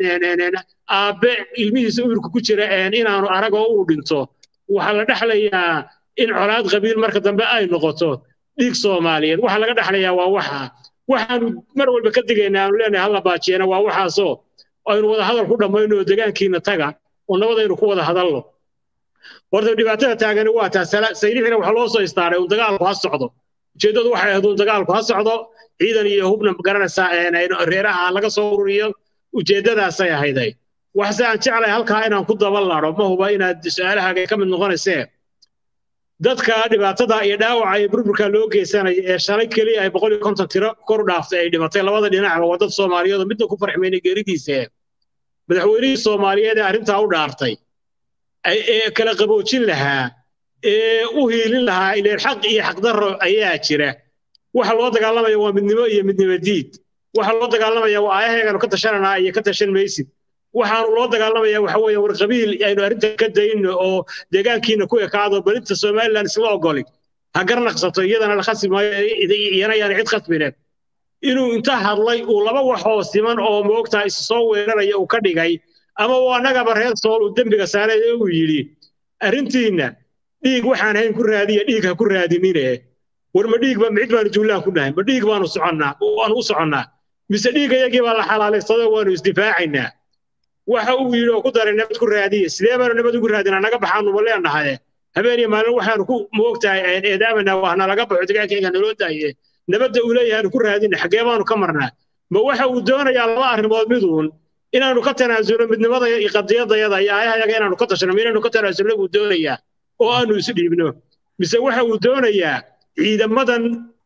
aabbe ilmihiisa uurka ku jira inaanu arag oo uu dhinto waxaa la dhexlayaa in colaad qabiil marka dambe ay noqoto dhiig soomaaliyeed waxaa laga dhexlayaa waa waxa waxaanu mar walba ka digaynaa aanu leenahay halla baajiyana waa waxaasoo aynu wada hadal ku dhammayno oo degaankiina taga oo nabadaynu ku wada hadalno horta dhibaatada taagani waa taa saylixina waxaa loo soo istaaray un dagaalku ha socdo ujeeddadu waxay ahayd un dagaalku ha socdo ciidan iyo hubna garanaysaa reeraha laga soo ururiyo ujeeddadaasay ahayday waxse aan jeclay halkaa inaan ku daba laro ma huba inaad su-aalahaaga ka mid noqonaysee dadka dhibaatada iyo dhaawaca iyo burburka loo geysanaya ee shalay keliya ay boqol iyo konton tiro kor u dhaaftay ay dhimatay labada dhinacba waa dad soomaaliyeed oo midna ku farxmeynay geeridiisa madaxweynihii soomaaliyeed ee arrintaa u dhaartay ee kala qaboojin lahaa ee u hiilin lahaa ileen xaq iyo xaqdarro ayaa jira waxa loo dagaalamaya waa midnimo iyo midnimo diid waxa loo dagaalamaya waa aayaheeganu ka tashananaa iyo ka tashan maysid waxaanu loo dagaalamaya waxa weeye war qabiil aynu arrinta ka dayno oo deegaankiina ku ekaado balinta somaliland isla ogoli ha garnaqsato iyadana la khasbi maayo iyana yaana cid khasbine inuu inta hadlay uu laba waxoo siman oo moogtaa isu soo weeraraya uu ka dhigay ama uu annagaba reer sool uu dembiga saaray ee uu yidhi arrintiinna dhiig waxaan hayn ku raadiya dhiig ha ku raadinine war ma dhiig ba micid baanu juulaan ku dhahay ma dhiig baanu soconnaa waanu u soconnaa mise dhiigayagii baa la xalaalaysadoo waanu isdifaacaynaa waxa uu yidhi oo ku daray nabad ku raadiya sidee baanu nabad ugu raadinaa naga baxaanuba leenahaye habeen iyo maalin waxaanu ku moogtahay eedaamanaa waa nalaga baxo degaankayga naloo daaye nabadda uu leeyahay ku raadina xaggee baanu ka marnaa ma waxa uu doonayaa laba arrimood miduun inaanu ka tanaasulo midnimada iyo qadiyadayada iyo aayahayaga inaanu ka tashano inaanu ka tanaasulno buu doonayaa oo aanu isu dhiibno mise waxa uu doonayaa ciidamadan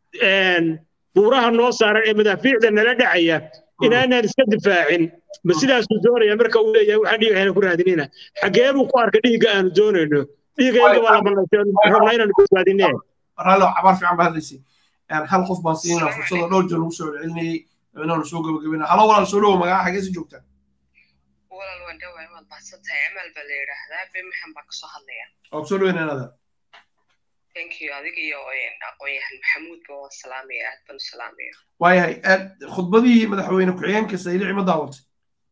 buuraha noo saaran ee madaafiicda nala dhacaya inaanaan iska difaacin ma sidaasuu doonaya marka uu leeyahay waxaan dhiigahayna ku raadinina xaggee buu ku arka dhiigga aanu doonayno dhiigayga baa la bannaysay rabnaa inaanu badbaadinee raallo cabaar fiican baa hadlaysay hal qof baan siinaa fursada dhowr jeer lagu soo celcelinayay inaanu soo gabagabina halo walaal soo dhowo magaca xagee si joogtaa walaal waan dhawaay waad mahadsantahay amal baa la yidhaahdaa bemahan baan kasoo hadlaya waa kusoo dhoweynaanada thank you adiga iyo aqoon-yahan maxamuudba waan salaamaya aad baan u salaamaya waayahay khudbadihii madaxweyne ku-xigeenka saylici ma daawatay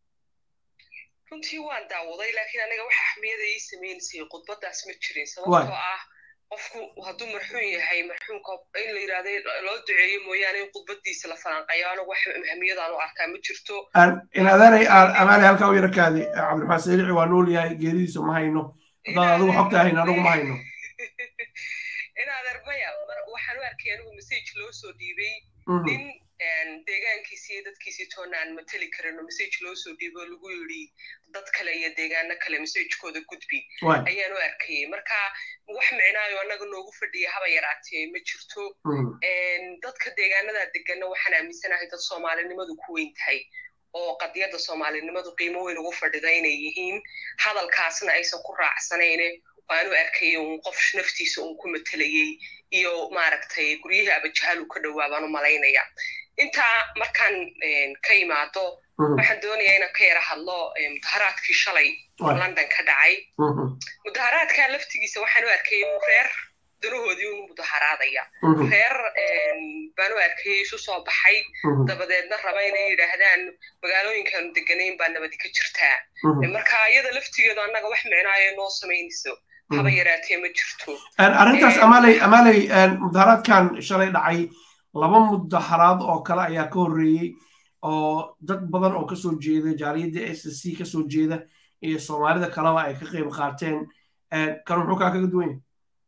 runtii waan daawaday laakiin aniga wax axmiyada ii sameynaysay khudbadaas ma jirin sababtoo ah qofku hadduu marxuun yahay marxuunka in la yidhahda loo duceeyo mooyaane in khudbadiisa la falanqayo anigu wax ahmiyadaan u arkaa ma jirto inaadaanay amaanay halkaa u yara kaadi cabdiraxmaan saylici waa nool yahay geeridiisa ma hayno haddaad adigu xogta hayn anigu ma hayno in adeer maya waxaan u arkay anigu message loo soo dhiibay nin deegaankiisi iyo dadkiisii toona aan mateli karin oo message loo soo dhiibo lagu yidhi dad kale iyo deegaano kale messagekooda gudbi ayaan u arkayay marka wax micnaayo annaga noogu fadhiya haba yaraatee ma jirto dadka deegaanada degana waxaan aaminsanahay dad soomaalinimadu ku weyn tahay oo qadiyadda soomaalinimadu qiimo weyn ugu fadhida inay yihiin hadalkaasna aysan ku raacsanayne waanu arkay un qof naftiisa un ku matelayey iyo maaragtay guryihii abajahaal uu ka dhowaa baan u malaynaya intaa markaan ka imaado waxaan doonayaa inaan ka yara hadlo mudaharaadkii shalay london ka dhacay mudaharaadka laftigiisa waxaan u arkay un reer danahoodii un mudaharaadaya reer baan u arkayay isu soo baxay dabadeedna raba inay yidhaahdaan magaalooyinkaanu deganayn baa nabadi ka jirtaa marka iyada laftigeedu annaga wax micnaayo noo samaynayso haba yaraatee ma jirto arrintaas amaley amaley mudaharaadkan shalay dhacay laba mudaharaad oo kale ayaa ka horreeyey oo dad badan oo kasoo jeeda jaaliyadda s c kasoo jeeda iyo soomaalida kaleba ay ka qayb qaateen kan muxuu kaa kaga duwan yahay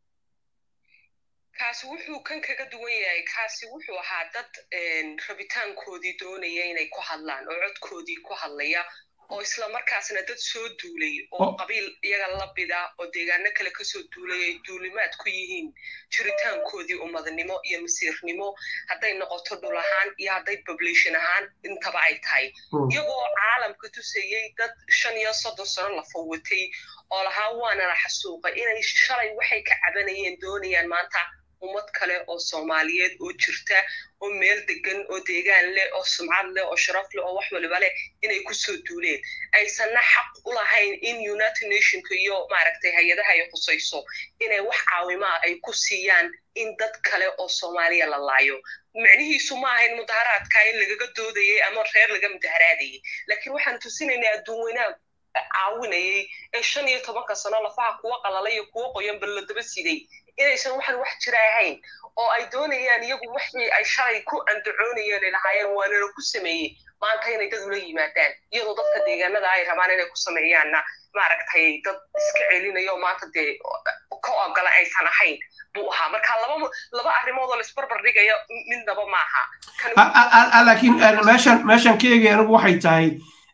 kaasi wuxuu kan kaga duwan yahay kaasi wuxuu ahaa dad rabitaankoodii doonaya inay ku hadlaan oo codkoodii ku hadlaya oo isla markaasna dad soo duulay oo qabiil iyaga la bida oo deegaano kale kasoo duulay ay duulimaad ku yihiin jiritaankoodii ummadnimo iyo masiirnimo hadday noqoto dhul ahaan iyo hadday population ahaan intaba ay tahay iyagoo caalamka tusayey dad shan iyo soddon sano la fawatay oo lahaa waanana xasuuqay inay shalay waxay ka cabanayeen doonayaan maanta ummad kale oo soomaaliyeed oo jirta oo meel degan oo deegaan leh oo sumcad leh oo sharaf leh oo wax waliba leh inay kusoo duuleen aysanna xaq u lahayn in united nationka iyo maaragtay hay-adaha ay khusayso inay wax caawimaa ay ku siiyaan in dad kale oo soomaaliya la laayo micnihiisu ma ahayn mudaharaadka in lagaga doodayay ama reer laga mudaharaadayay laakiin waxaan tusinaynaa adduun weynaha caawinayay ee shan iyo tobanka sano lafaha kuwa qalalay iyo kuwa qoyan ballo daba siday inaysan waxan wax jira ahayn oo ay doonayaan iyagu wixii ay shalay ku andacoonayeen ay lahaayeen waanana ku sameeyey maanta inay dad ula yimaadaan iyadoo dadka deegaanada ay rabaan inay ku sameeyaanna maaragtay dad iska celinayo maanta dee ka ogola aysan ahayn buu ahaa marka laba laba arrimood oo laisbarbar dhigayo midnaba maaha laakiin meeshan meeshan ka eegay anigu waxay tahay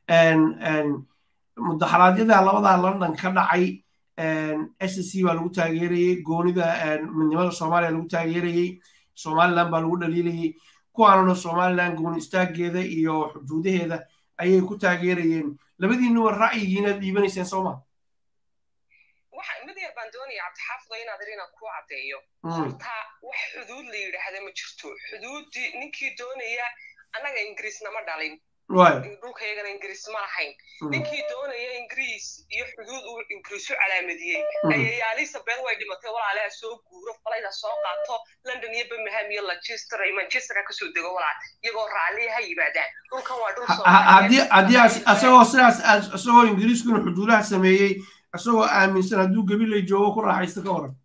mudaxaraadyada labadaa london ka dhacay s c baa lagu taageerayey goonida midnimada soomaaliya lagu taageerayey somaliland baa lagu dhaliilayey kuwaanuna somaliland gooni istaageeda iyo xuduudaheeda ayay ku taageerayeen labadiinuba ra'yigiinaad dhiibanayseen soo ma mid yar baan doonaya cabdixaafido inaad ir inaad ku caddeeyo horta wax xuduud la yidhaahda ma jirto xuduuddii ninkii doonaya annaga ingiriis nama dhalin dhulkayagana ingiriis ma lahayn ninkii doonaya ingiriis iyo xuduud uu ingiriis u calaamadiyey ayay elizabeth way dhimatay walaalaha soo guuro falayda soo qaato london iyo birmingham iyo manchester iyo manchester ha kasoo dego walaal iyagoo raalliya ha yimaadaan dhulkan waa dhul haddii haddii asagoo sidaas isagoo ingiriiskuna xuduudaha sameeyey isagoo aaminsan hadduu gabilay joogo ku raaxaysto ka waran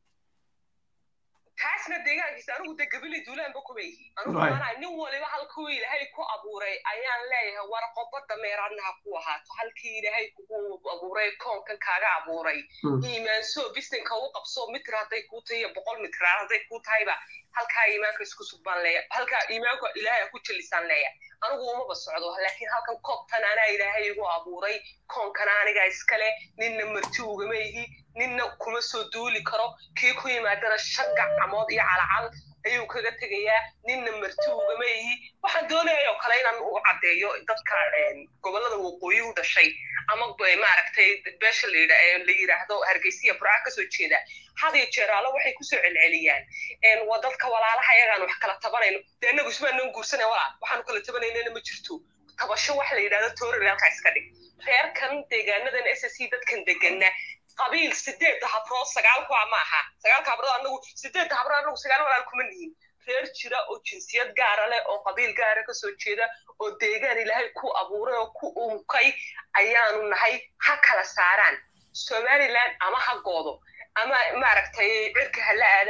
taasna deegaankiisa anigu de gabilay duulaanba kuma yihi anigu maanaa nin waliba halkuu ilaahay ku abuuray ayaan leeyahay war qobada meeraadna ha ku ahaato halkii ilaahay kugu abuuray koonkan kaaga abuuray iimaansoo bisinka u qabso mitir hadday kuu tahay iyo boqol mitraar hadday kuu tahayba halkaa iimaanka isku sugbaan leeya halkaa iimaanka ilaahay ku jelisaan leeya anigu umaba socdo laakiin halkan koobtan anaa ilaahay igu abuuray koonkana aniga iskale ninna marti ugama ihi ninna kuma soo duuli karo kii ku yimaadana shan gacmood iyo calcal ayuu kaga tegayaa ninna marti ugama ihi waxaan doonayayoo kale inaan u caddeeyo dadka gobollada waqooyi u dhashay ama maaragtay beesha la yidhaahdo hargeysiya burca kasoo jeeda had iyo jeeraalo waxay kusoo celceliyaan waa dadka walaalaha iyagaan wax kala tabanayno dee innagu ismaanaan guursanay walaal waxaanu kala tabanaynana ma jirto tabasho wax la yidhahdo toorari halkaa iska dhig reerkan deegaanadan s c dadkan degana qabiil sideedda habrood sagaal kuwa ma aha sagaalka habrood anagu sideedda habrood anagu sagaal walaal kuma nihin reer jira oo jinsiyad gaara leh oo qabiil gaara kasoo jeeda oo deegaan ilaahay ku abuuray oo ku unkay ayaanu nahay ha kala saaraan somaliland ama ha goodo ama maaragtay cirka ha la aadaan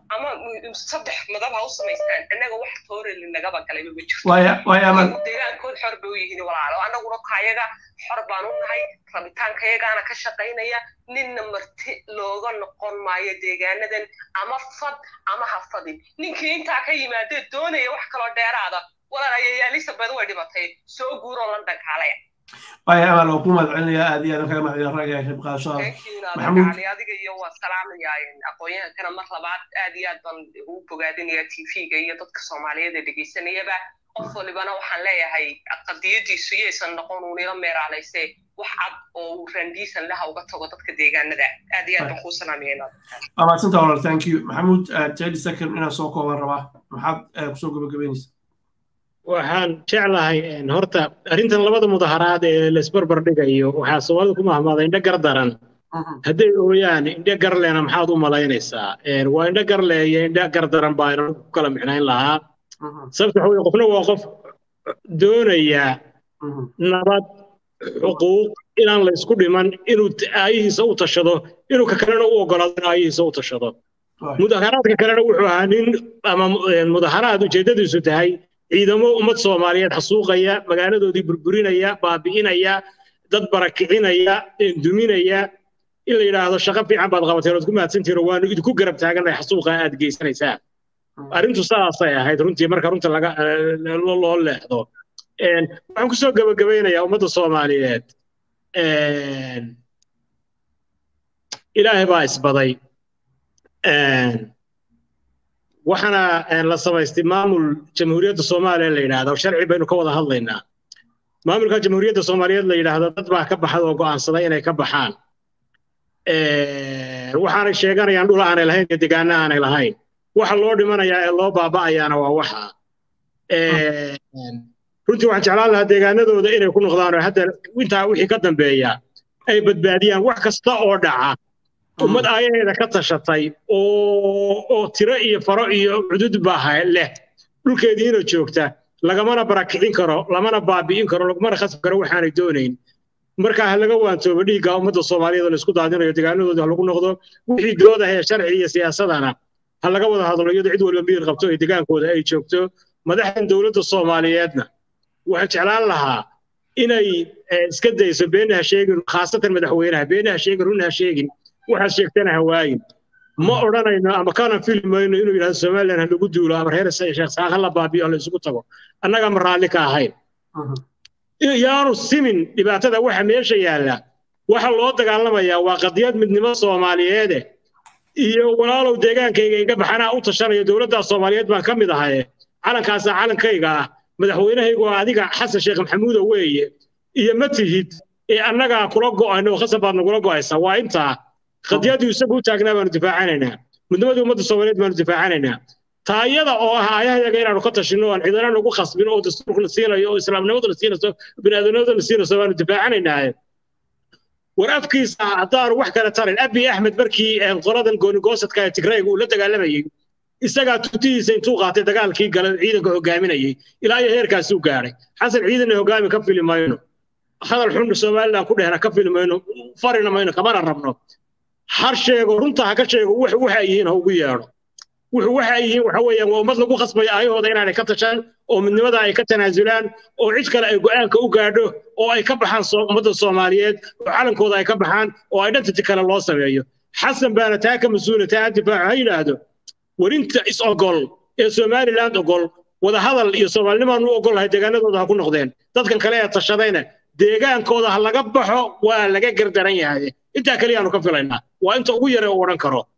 ama saddex madab ha u samaystaan annaga wax tooreli nagaba galayba ma jirto deegaankood xor bay u yihiin walaalo annaguna kayaga xor baan u nahay rabitaankayagaana ka shaqaynaya ninna marti looga noqon maayo deegaanadan ama fad ama ha fadin ninkii intaa ka yimaadee doonaya wax kaloo dheeraada walaalayayaa elisabeth way dhimatay soo guuroo la dhankaalaya waya amal waa ku mahadcelinayaa aad iyo aad kaga mahadcelin ragga qayb qaadashada maxamuud adiga iyo waa salaamayaa aqoon-yahankana mar labaad aad iyo aad baan ugu bogaadinayaa tv-ga iyo dadka soomaaliyeed ee dhegaysanayaba qof walibana waxaan leeyahay qadiyadiisu yaysan noqon uunila meeraalayse wax cad oo uu randiisan laha uga tago dadka deegaanada aad iyo aad baan kuu salaamayaa waa mahadsanta walaal thank you maxamuud thirty second inaan soo kooban rabaa maxaad kusoo gabagabeynaysa waxaan jeclahay horta arrintan labada mudaharaad ee laisbarbar dhigayo waxaa soomaalida ku mahmaaday indho gar daran hadday ooyaan indho garleena maxaad u malaynaysaa waa indho garle iyo indho gar daran baa inaan ku kala micnayn lahaa sababta waxa weye qofna waa qof doonaya nabad xuquuq inaan la isku dhiman inuu aayihiisa u tashado inuu ka kalena u ogolaado in aayihiisa u tashado mudaharaadka kalena wuxuu ahaa nin ama mudaharaad ujeeddadiisu tahay ciidamo ummad soomaaliyeed xasuuqaya magaaladoodii burburinaya baabi'inaya dad barakicinaya duminaya in la yidhaahdo shaqo fiican baad qabateen ood ku mahadsantihiin waanu idinku garab taagannahay xasuuqa aad geysanaysaa arrintu saasay ahayd runtii marka runta laga loo leexdo waxaan kusoo gabagabaynayaa ummadda soomaaliyeed ilaahay baa isbaday waxaana la samaystay maamul jamhuuriyadda soomaaliya la yidhaahdo sharci baynu ka wada hadlaynaa maamulka jamhuuriyadda soomaaliyeed la yidhaahdo dad baa ka baxad oo go'aansaday inay ka baxaan waxaanay sheeganayaan dhul aanay lahayn iyo degaano aanay lahayn waxa loo dhimanayaa ee loo baaba'ayaana waa waxa runtii waxaan jeclaan lahaa deegaanadooda inay ku noqdaan oo hadda intaa wixii ka dambeeya ay badbaadiyaan wax kasta oo dhaca ummad aayaheeda ka tashatay oo tiro iyo faro iyo cudud baa leh dhulkeediina joogta lagamana barakicin karo lamana baabi'in karo lagumana khasbi karo waxaanay doonayn markaa ha laga waantoobo dhiigga ummadda soomaaliyeed oo laisku daadinayo deegaanadooda ha lagu noqdo wixii dooda hee sharci iyo siyaasadana ha laga wada hadlo iyadoo cid walba miyir qabto ee degaankooda ay joogto madaxdan dowladda soomaaliyeedna waxaan jeclaan lahaa inay iska dayso beenna ha sheegin khaasatan madaxweynaha beenna ha sheegin runna ha sheegin waxaad sheegtana ha waayin ma odhanayno ama kana filmayno inuu yidhahdo somaliland ha lagu duulo ama reer sheekh saaq ha la baabiyo ha la isugu tago annaga ma raalli ka ahayn yaanu simin dhibaatada waxa meesha yaalla waxa loo dagaalamayaa waa qadiyad midnimo soomaaliyeede iyo walaalow deegaankayga iga baxanaa u tashanayo dowladdaa soomaaliyeed baan ka mid ahaye calankaasaa calankayga ah madaxweynahaygu waa adiga xasan sheekh maxamuuda weeye iyo ma tihid ee annagaa kula go'ayno oo khasab baad nagula go'aysaa waa intaa qadiyadii isagu u taagnaa baanu difaacanaynaa midnimadii ummadda soomaaliyeed baanu difaacanaynaa taayada oo ah aayahayaga inaanu ka tashinno aan cidana nagu khasbin oo dastuurka la siinayo oo islaamnimada la siinayso biniaadanimada la siinayso baanu difaacanaynaa war afkiisa haddaanu wax kale tarin abi axmed markii qoladan goonigoosadka ee tigrayga uu la dagaalamayey isagaa tutihiisa intuu qaatay dagaalkii gala ciidanka hogaaminayay ilaa iyo heerkaasuu gaadhay xasan ciidanna hogaami ka fili mayno hadal xun somaliland ku dhehna ka fili mayno farina mayno kamana rabno har sheego runta ha ka sheego wuxu waxa yihiin ha ugu yeedho wuxu waxa yihiin waxa weeyaan waa ummad lagu khasbayo aayahooda inaanay ka tashaan oo midnimada ay ka tanaasulaan oo cid kale ay go'aanka u gaadho oo ay ka baxaan ummadda soomaaliyeed oo calankooda ay ka baxaan oo ay dhantati kale loo sameeyo xasan baana taa ka mas-uula taa difaaco ha yidhaahdo warinta is ogol ee somaliland ogol wadahadal iyo soomaalinimaan u ogolahay deegaanadooda ha ku noqdeen dadkan kale ee tashadayna deegaankooda ha laga baxo waa laga gardaran yahay intaa keliyaanu ka filaynaa waa inta ugu yare u odhan karo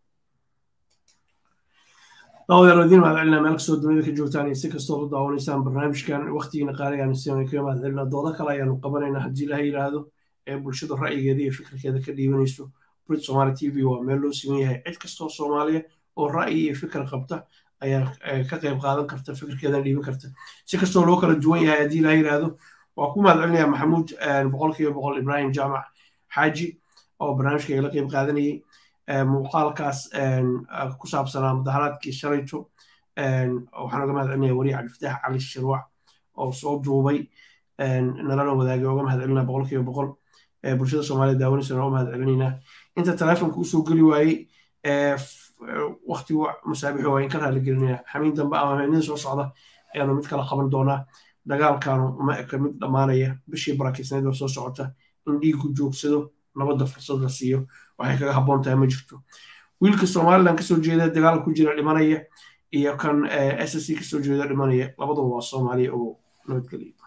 daawadayaal idiin mahadcelinaa meel kastoo dunida ka joogtaan iyo si kastoo u daawanaysaan barnaamijkan waqtigiina qaaligaanu siinay kaga mahadcelinaa doodo kale ayaanu qabanaynaa haddii ilaha yidhaahdo ee bulshada ra'yigeeda iyo fikirkeeda ka dhiibanayso brit somaali t v waa meel loo siman yahay cid kastoo soomaaliya oo ra'yi iyo fikir qabta ayaa ka qayb qaadan karta fikirkeedana dhiiban karta si kastoo loo kala duwan yahay haddii ilaha yidhaahdo waa ku mahadcelinayaa maxamuud boqolkiiba boqol ibrahim jaamac xaaji oo barnaamijka igala qayb qaadanayay muuqaalkaas ku saabsanaa mudaharaadkii shalayto waxaan uga mahadcelinaya wariye cabdifataax cali shirwac oo soo duubay nalana wadaagay uga mahadcelinaa boqolkiiba boqol bulshada soomaaliyed daawanaysa uga mahadcelinaynaa inta telefonka usoo geli waayey waktigu musaabixo waa in ka raaligelinaya xamiin dambe ama habeenada soo socda ayaanu mid kala qaban doonaa dagaalkaanu uma eka mid dhammaanaya bishii barakiisneed oo soo socota in dhiigu joogsado nabadda fursad la siiyo waxay kaga habboon tahay ma jirto wiilka somalilan kasoo jeeda dagaal ku jira dhimanaya iyo kan s s c kasoo jeeda dhimanaya labaduba waa soomaaliya oo nabadgeliya